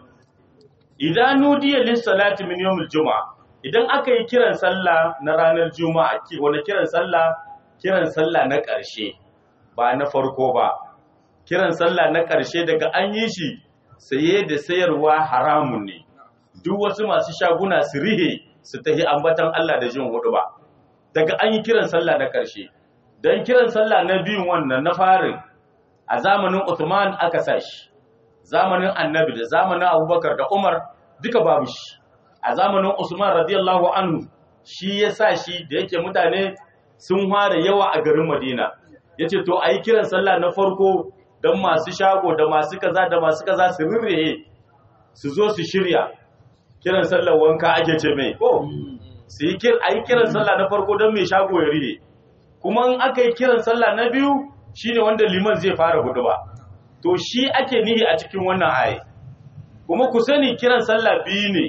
idan nudiya lis salati min yawmil juma'a idan aka yi kiran sallah na ranar juma'a ki wani kiran sallah kiran sallah na ƙarshe ba na farko ba kiran sallah na ƙarshe daga an yi shi saye da sayarwa haramun ne duk wasu masu shaguna su rihe su tahi ambatan Allah da jin hudu ba daga an yi kiran sallah na ƙarshe don kiran sallah na biyun wannan na farin a zamanin Uthman aka sa shi zamanin annabi da zamanin abubakar da umar duka babu shi a zamanin usman radiyallahu anhu shi ya sa shi da yake mutane sun fara yawa a garin madina ya ce to a yi kiran sallah na farko don masu shago da masu kaza da masu kaza su rirrihe su zo su shirya kiran sallah wanka ake ce mai ko su yi a yi kiran sallah na farko don mai shago ya rihe kuma in aka yi kiran sallah na biyu shine wanda liman zai fara hudu ba to shi ake nihi a cikin wannan ayi kuma ku sani kiran sallah biyu ne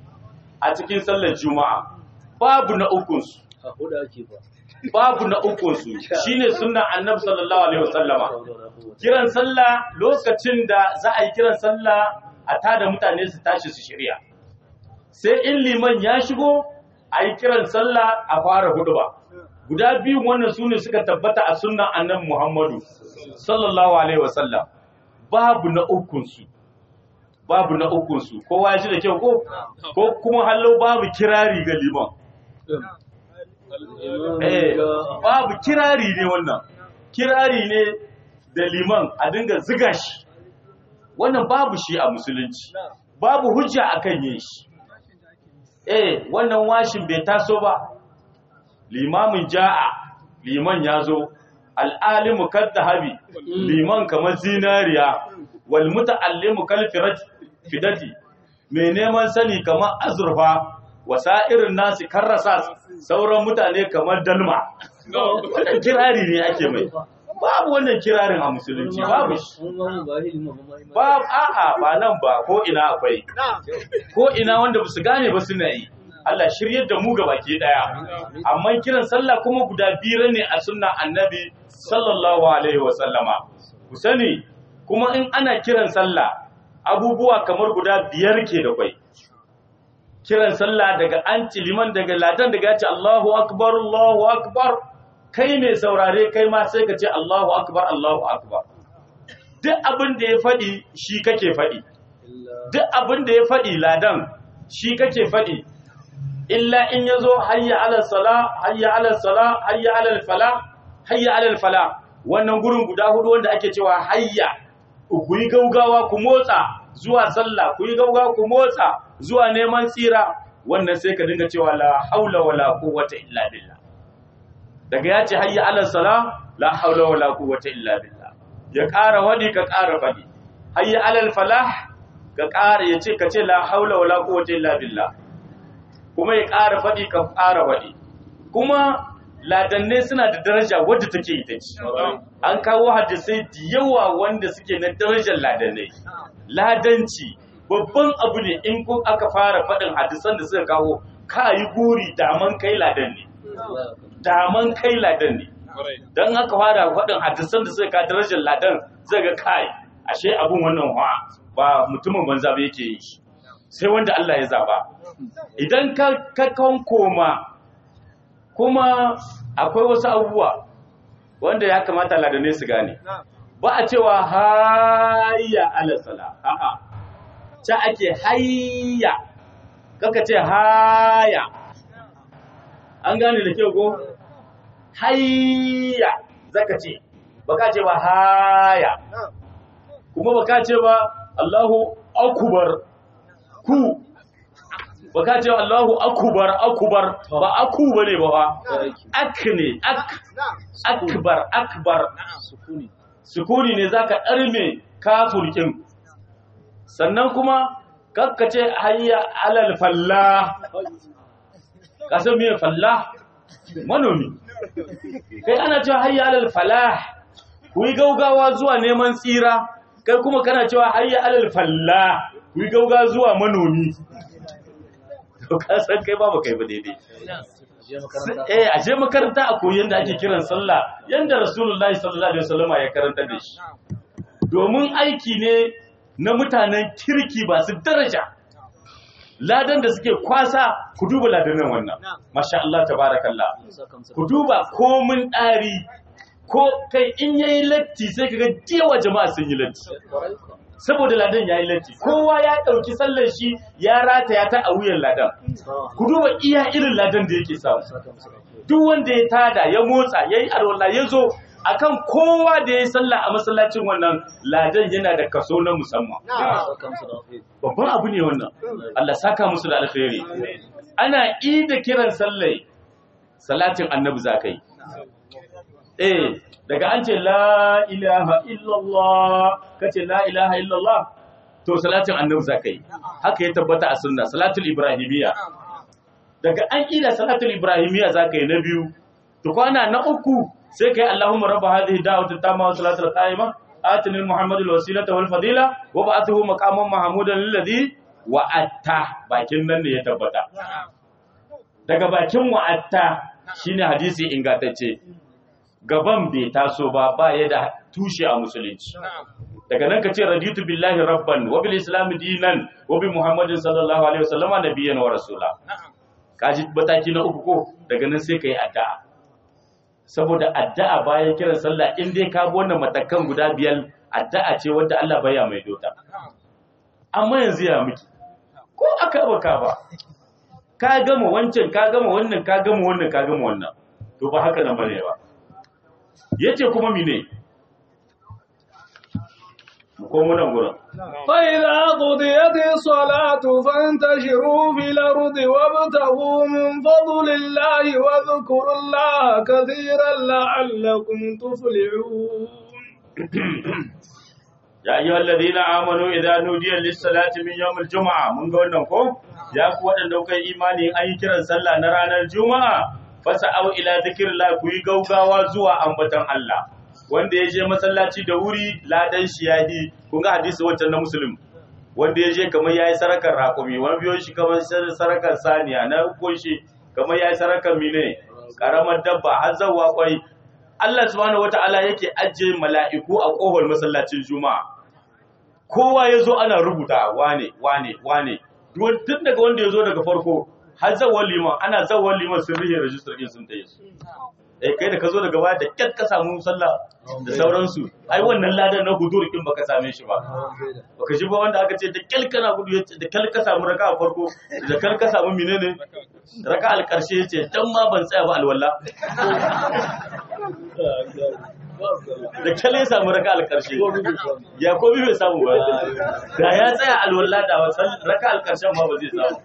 a cikin sallar juma'a babu na ukunsu a hudu ake ba babu na ukunsu shine sunnan annabi sallallahu alaihi wasallama kiran sallah lokacin da za a yi kiran sallah a tada mutane su tashi su shirya sai in liman ya shigo a yi kiran sallah a fara hudu ba guda biyu wannan su ne suka tabbata a sunnan annabi muhammadu sallallahu alaihi wasallam babu na ukunsu babu na ukun su kowa ya ji da kyau ko ko kuma hallo babu kirari ga liman eh babu kirari ne wannan kirari ne da liman a dinga ziga shi wannan babu shi a musulunci babu hujja akan yin shi eh wannan washin bai taso ba limamin ja'a liman ya zo al'alimu kaddahabi liman kamar zinariya wal muta'allimu kal fidati mai neman sani kamar azurfa wasairin nasi karrasa sauran mutane kamar dalma wannan kirari ne ake mai babu wannan kirarin a musulunci babu shi babu a'a ba nan ba ko ina akwai ko ina wanda ba su gane ba suna yi Allah shiryar da mu ga baki daya amma kiran sallah kuma guda biyar ne a sunna annabi sallallahu alaihi wa sallama ku sani kuma in ana kiran sallah abubuwa kamar guda biyar ke da kwai kiran sallah daga an liman daga ladan daga ce Allahu akbar Allahu akbar kai mai saurare kai ma sai ka ce Allahu akbar Allahu akbar duk abin da ya faɗi shi kake faɗi duk abin da ya faɗi ladan shi kake faɗi illa in yazo hayya ala sala hayya ala sala hayya ala fala hayya ala fala wannan gurin guda hudu wanda ake cewa hayya ku yi gaugawa ku motsa zuwa sallah ku yi gaugawa ku motsa zuwa neman tsira wannan sai ka dinga cewa la haula wala quwwata illa billah daga ya ce hayya ala sala la haula wala quwwata illa billah ya ƙara wadi ka ƙara fadi hayya ala falah ka ƙara ya ce ka ce la haula wala quwwata illa billah kuma ya ƙara faɗi ka ƙara faɗi kuma ladanne suna da daraja wadda take ita ce an kawo hadisai da yawa wanda suke na darajar ladanai ladanci babban abu ne in ko aka fara faɗin hadisan da suka kawo ka yi guri daman kai ladan ne daman kai ladan ne don aka fara faɗin hadisan da suka ka darajar ladan zai ga kai ashe abun wannan ba mutumin banza ba yake yi sai wanda Allah ya zaba idan ka kan koma kuma akwai wasu abubuwa wanda ya kamata ladanai su gane ba a cewa hayya alasala a'a ta ake hayya kaka ce haya an gane da kyau ko hayya zaka ce baka ce ba haya kuma baka ce ba Allahu akubar ku ba ka ce Allahu akubar akubar ba aku bane ba ba ak ne ak akbar akbar sukuni sukuni ne zaka darme kafurkin sannan kuma kakkace hayya alal fallah ka san me fallah manomi kai ana cewa hayya alal falah ku yi gaugawa zuwa neman tsira kai kuma kana cewa hayya alal fallah ku yi gauga zuwa manomi to ka san kai ba kai ba daidai eh a je makaranta a koyi yanda ake kiran sallah yanda rasulullahi sallallahu alaihi wasallam ya karanta da shi domin aiki ne na mutanen kirki ba su daraja ladan da suke kwasa ku duba ladanan wannan masha Allah tabarakallah ku duba komin ɗari ko kai in yayi latti sai kaga dewa jama'a sun yi latti saboda ladan ya yi latti kowa ya ɗauki sallar shi ya rataya ta a wuyan ladan ku duba iya irin ladan da yake samu duk wanda ya tada ya motsa ya yi alwala ya zo akan kowa da ya yi sallah a masallacin wannan ladan yana da kaso na musamman babban abu ne wannan Allah saka musu da alkhairi ana ida kiran sallai salatin annabi zakai eh daga an ce la ilaha illallah kace la ilaha illallah to salatin annabi zakai haka ya tabbata a sunna salatul ibrahimiyya daga an ida salatul ibrahimiyya zakai na biyu to kwana na uku sai kai allahumma rabb hadhihi da'wati tamma wa salatul qa'ima atini muhammadul wasilata wal fadila wa ba'athu maqaman mahmudan alladhi wa'atta bakin nan ne ya tabbata daga bakin wa'atta shine hadisi ingantacce gaban bai taso ba ba ya da tushe a musulunci daga nan ka ce raditu billahi rabban wa bil islam dinan wa bi muhammadin sallallahu alaihi wasallam nabiyyan wa rasula kaji bataki na uku ko daga nan sai kai addu'a saboda addu'a bayan kiran sallah in dai ka bi wannan matakan guda biyar addu'a ce wanda Allah baya mai dota amma yanzu ya miki ko aka baka ba ka gama wancan ka gama wannan ka gama wannan ka gama wannan to ba haka nan bane ba yace kuma mine mu komo nan gurin فإذا قضيت الصلاة فانتشروا في الأرض وابتغوا من فضل الله واذكروا الله كثيرا لعلكم تفلحون ya ayyuhal ladina amanu idza nudiya lis-salati min yawmil jumu'a mun ga wannan ko ya ku wadanda kuka yi imani an yi kiran sallah na ranar juma'a fasa'au ila zikrillah ku yi gaugawa zuwa ambatan Allah wanda ya je masallaci da wuri ladan shi yahi kun ga hadisi wancan na muslim wanda ya je kamar yayi sarakar raƙumi wani biyo shi kamar sarakar saniya na ukun shi kamar yayi sarakar mine karamar dabba har zawwa kwai Allah subhanahu wata'ala yake ajiye mala'iku a ƙofar masallacin juma'a kowa ya zo ana rubuta wane wane wane tun daga wanda ya zo daga farko har zawon liman ana zawon liman sun rihe rajistar ɗin sun taye su eh kai da ka zo daga baya da kyat ka samu sallah da sauransu ai wannan ladan na hudur din baka same shi ba baka ji ba wanda aka ce da kyal kana gudu yace da kyal ka samu raka a farko da kyal ka samu menene raka al karshe yace dan ma ban tsaya ba alwala da kyal ya samu raka al karshe ya ko bai samu ba da ya tsaya alwala da wasan raka al karshen ma ba zai samu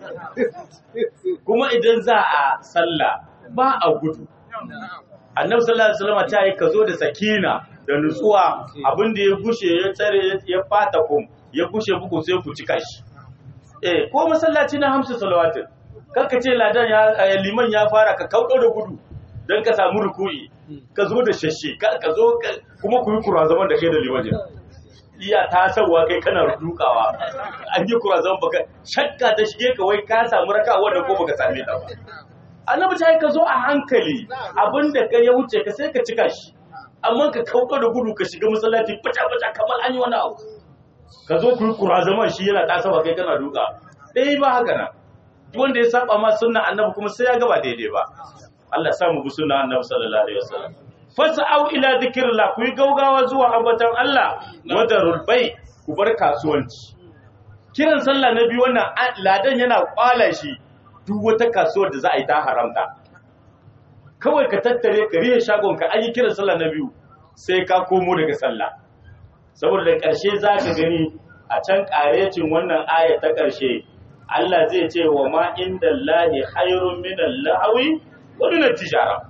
kuma idan za a sallah ba a gudu annabi sallallahu alaihi wasallam ta yi kazo da sakina da nutsuwa abinda ya gushe ya tsare ya fata kum ya gushe buku sai ku cika shi eh ko masallaci na hamsu salawatin kanka ce ladan ya liman ya fara ka kaudo da gudu dan ka samu ruku'i ka zo da shashe ka zo kuma ku yi kura zaman da kai da liman iya tasarwa kai kana dukawa an yi kura zaman baka shakka ta shige ka wai ka samu raka wanda ko baka same ta ba annabi ta yi ka zo a hankali abinda ka ya wuce ka sai ka cika shi amma ka kauka da gudu ka shiga masallaci fata-fata kamar an yi wani abu ka zo ku yi kura zaman shi yana tasawa kai kana duka ɗaya ba haka nan wanda ya saba ma sunna annabi kuma sai ya gaba daidai ba Allah sa mu bi sunna annabi sallallahu alaihi wasallam fas'au ila dhikrillah ku yi gaugawa zuwa ambatan Allah wadarul bai ku bar kasuwanci kiran sallah na biyu wannan ladan yana kwala shi duk wata kasuwar da za a yi ta haramta kawai ka tattare ka rihe shagon ka an yi kiran sallah na biyu sai ka komo daga sallah saboda da ƙarshe za ka gani a can ƙarecin wannan aya ta ƙarshe Allah zai ce wa ma inda lahi khairun min lahawi wa min tijara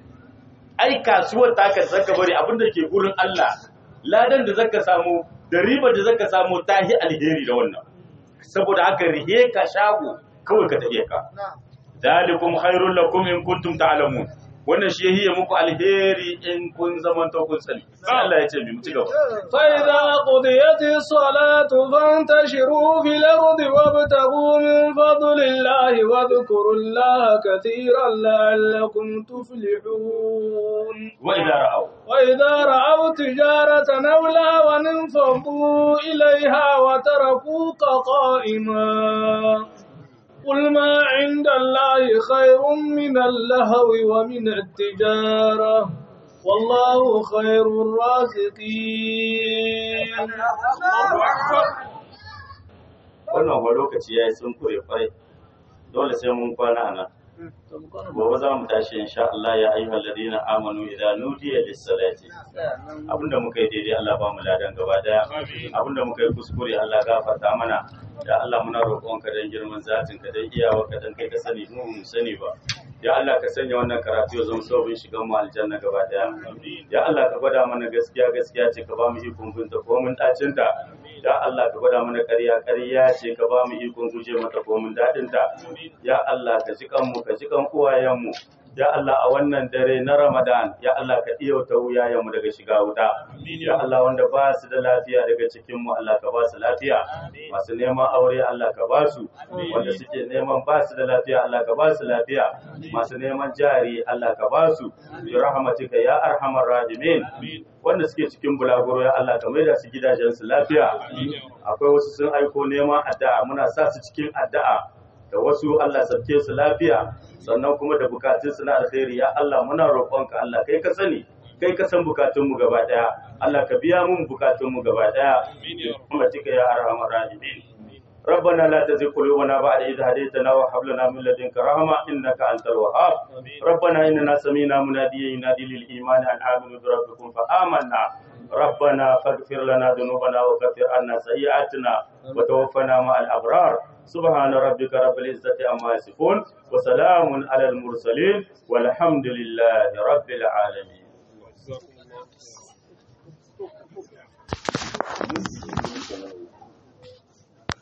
ai kasuwar ta ka zaka bari abinda ke gurin Allah ladan da zaka samu da riba da zaka samu tahi alheri da wannan saboda haka rihe ka shago kawai ka tafiye ka dalikum khairul lakum in kuntum ta'lamun wannan shi yahiye muku alheri in kun zaman to kun sani sai Allah ya ce mi mu ci gaba fa idza qudiyatis salatu fantashiru fil ardi wabtaghu min fadlillahi wa dhkurullaha katiran la'allakum tuflihun wa idza ra'aw wa idza ra'aw tijaratan aw lawan fadu ilayha wa tarakuka qa'iman قل ما عند الله خير من اللهو ومن التجارة والله خير الرازقين wannan wa lokaci yayi sun kure kwarai dole sai mun kwana nan gobe za mu tashi insha Allah ya ayyuhal ladina amanu idza nudiya lis-salati abinda muka yi daidai Allah ba mu ladan gaba daya abinda muka yi kuskure Allah gafarta mana ya Allah muna roƙonka dan girman zatin ka dan iyawa ka dan kai ka sani mu mu sani ba ya Allah ka sanya wannan karatu ya zama sabon shigan mu aljanna gaba daya ya Allah ka gwada mana gaskiya gaskiya ce ka ba mu ikon binta ko mun dacin ta ya Allah ka gwada mana ƙarya ƙarya ce ka ba mu ikon guje mata ko mun dadin ta ya Allah ka ji kanmu ka ji kan uwayen mu ya Allah a wannan dare na Ramadan ya Allah ka iya ta wuyayen mu daga shiga wuta ya Allah wanda ba su da lafiya daga cikin mu Allah ka ba su lafiya masu neman aure Allah ka ba su wanda suke neman ba su da lafiya Allah ka ba su lafiya masu neman jari Allah ka ba su bi rahmatika ya arhamar rahimin wanda suke cikin bulaguro ya Allah ka maida su gidajensu lafiya akwai wasu sun aiko neman addu'a muna sa su cikin addu'a da wasu Allah sabke su lafiya sannan kuma da bukatun su na alkhairi ya Allah muna roƙonka Allah kai ka sani kai ka san bukatun mu gaba daya Allah ka biya mun bukatun mu gaba daya kuma tika ya arhamar rahimin ربنا لا تزغ قلوبنا بعد إذ هديتنا وهب لنا من لدنك رحمة إنك أنت الوهاب ربنا إننا سمينا مناديا ينادي للإيمان أن آمنوا بربكم فآمنا ربنا فاغفر لنا ذنوبنا وكفر عنا سيئاتنا وتوفنا مع الأبرار سبحان ربك رب العزة عما يصفون وسلام على المرسلين والحمد لله رب العالمين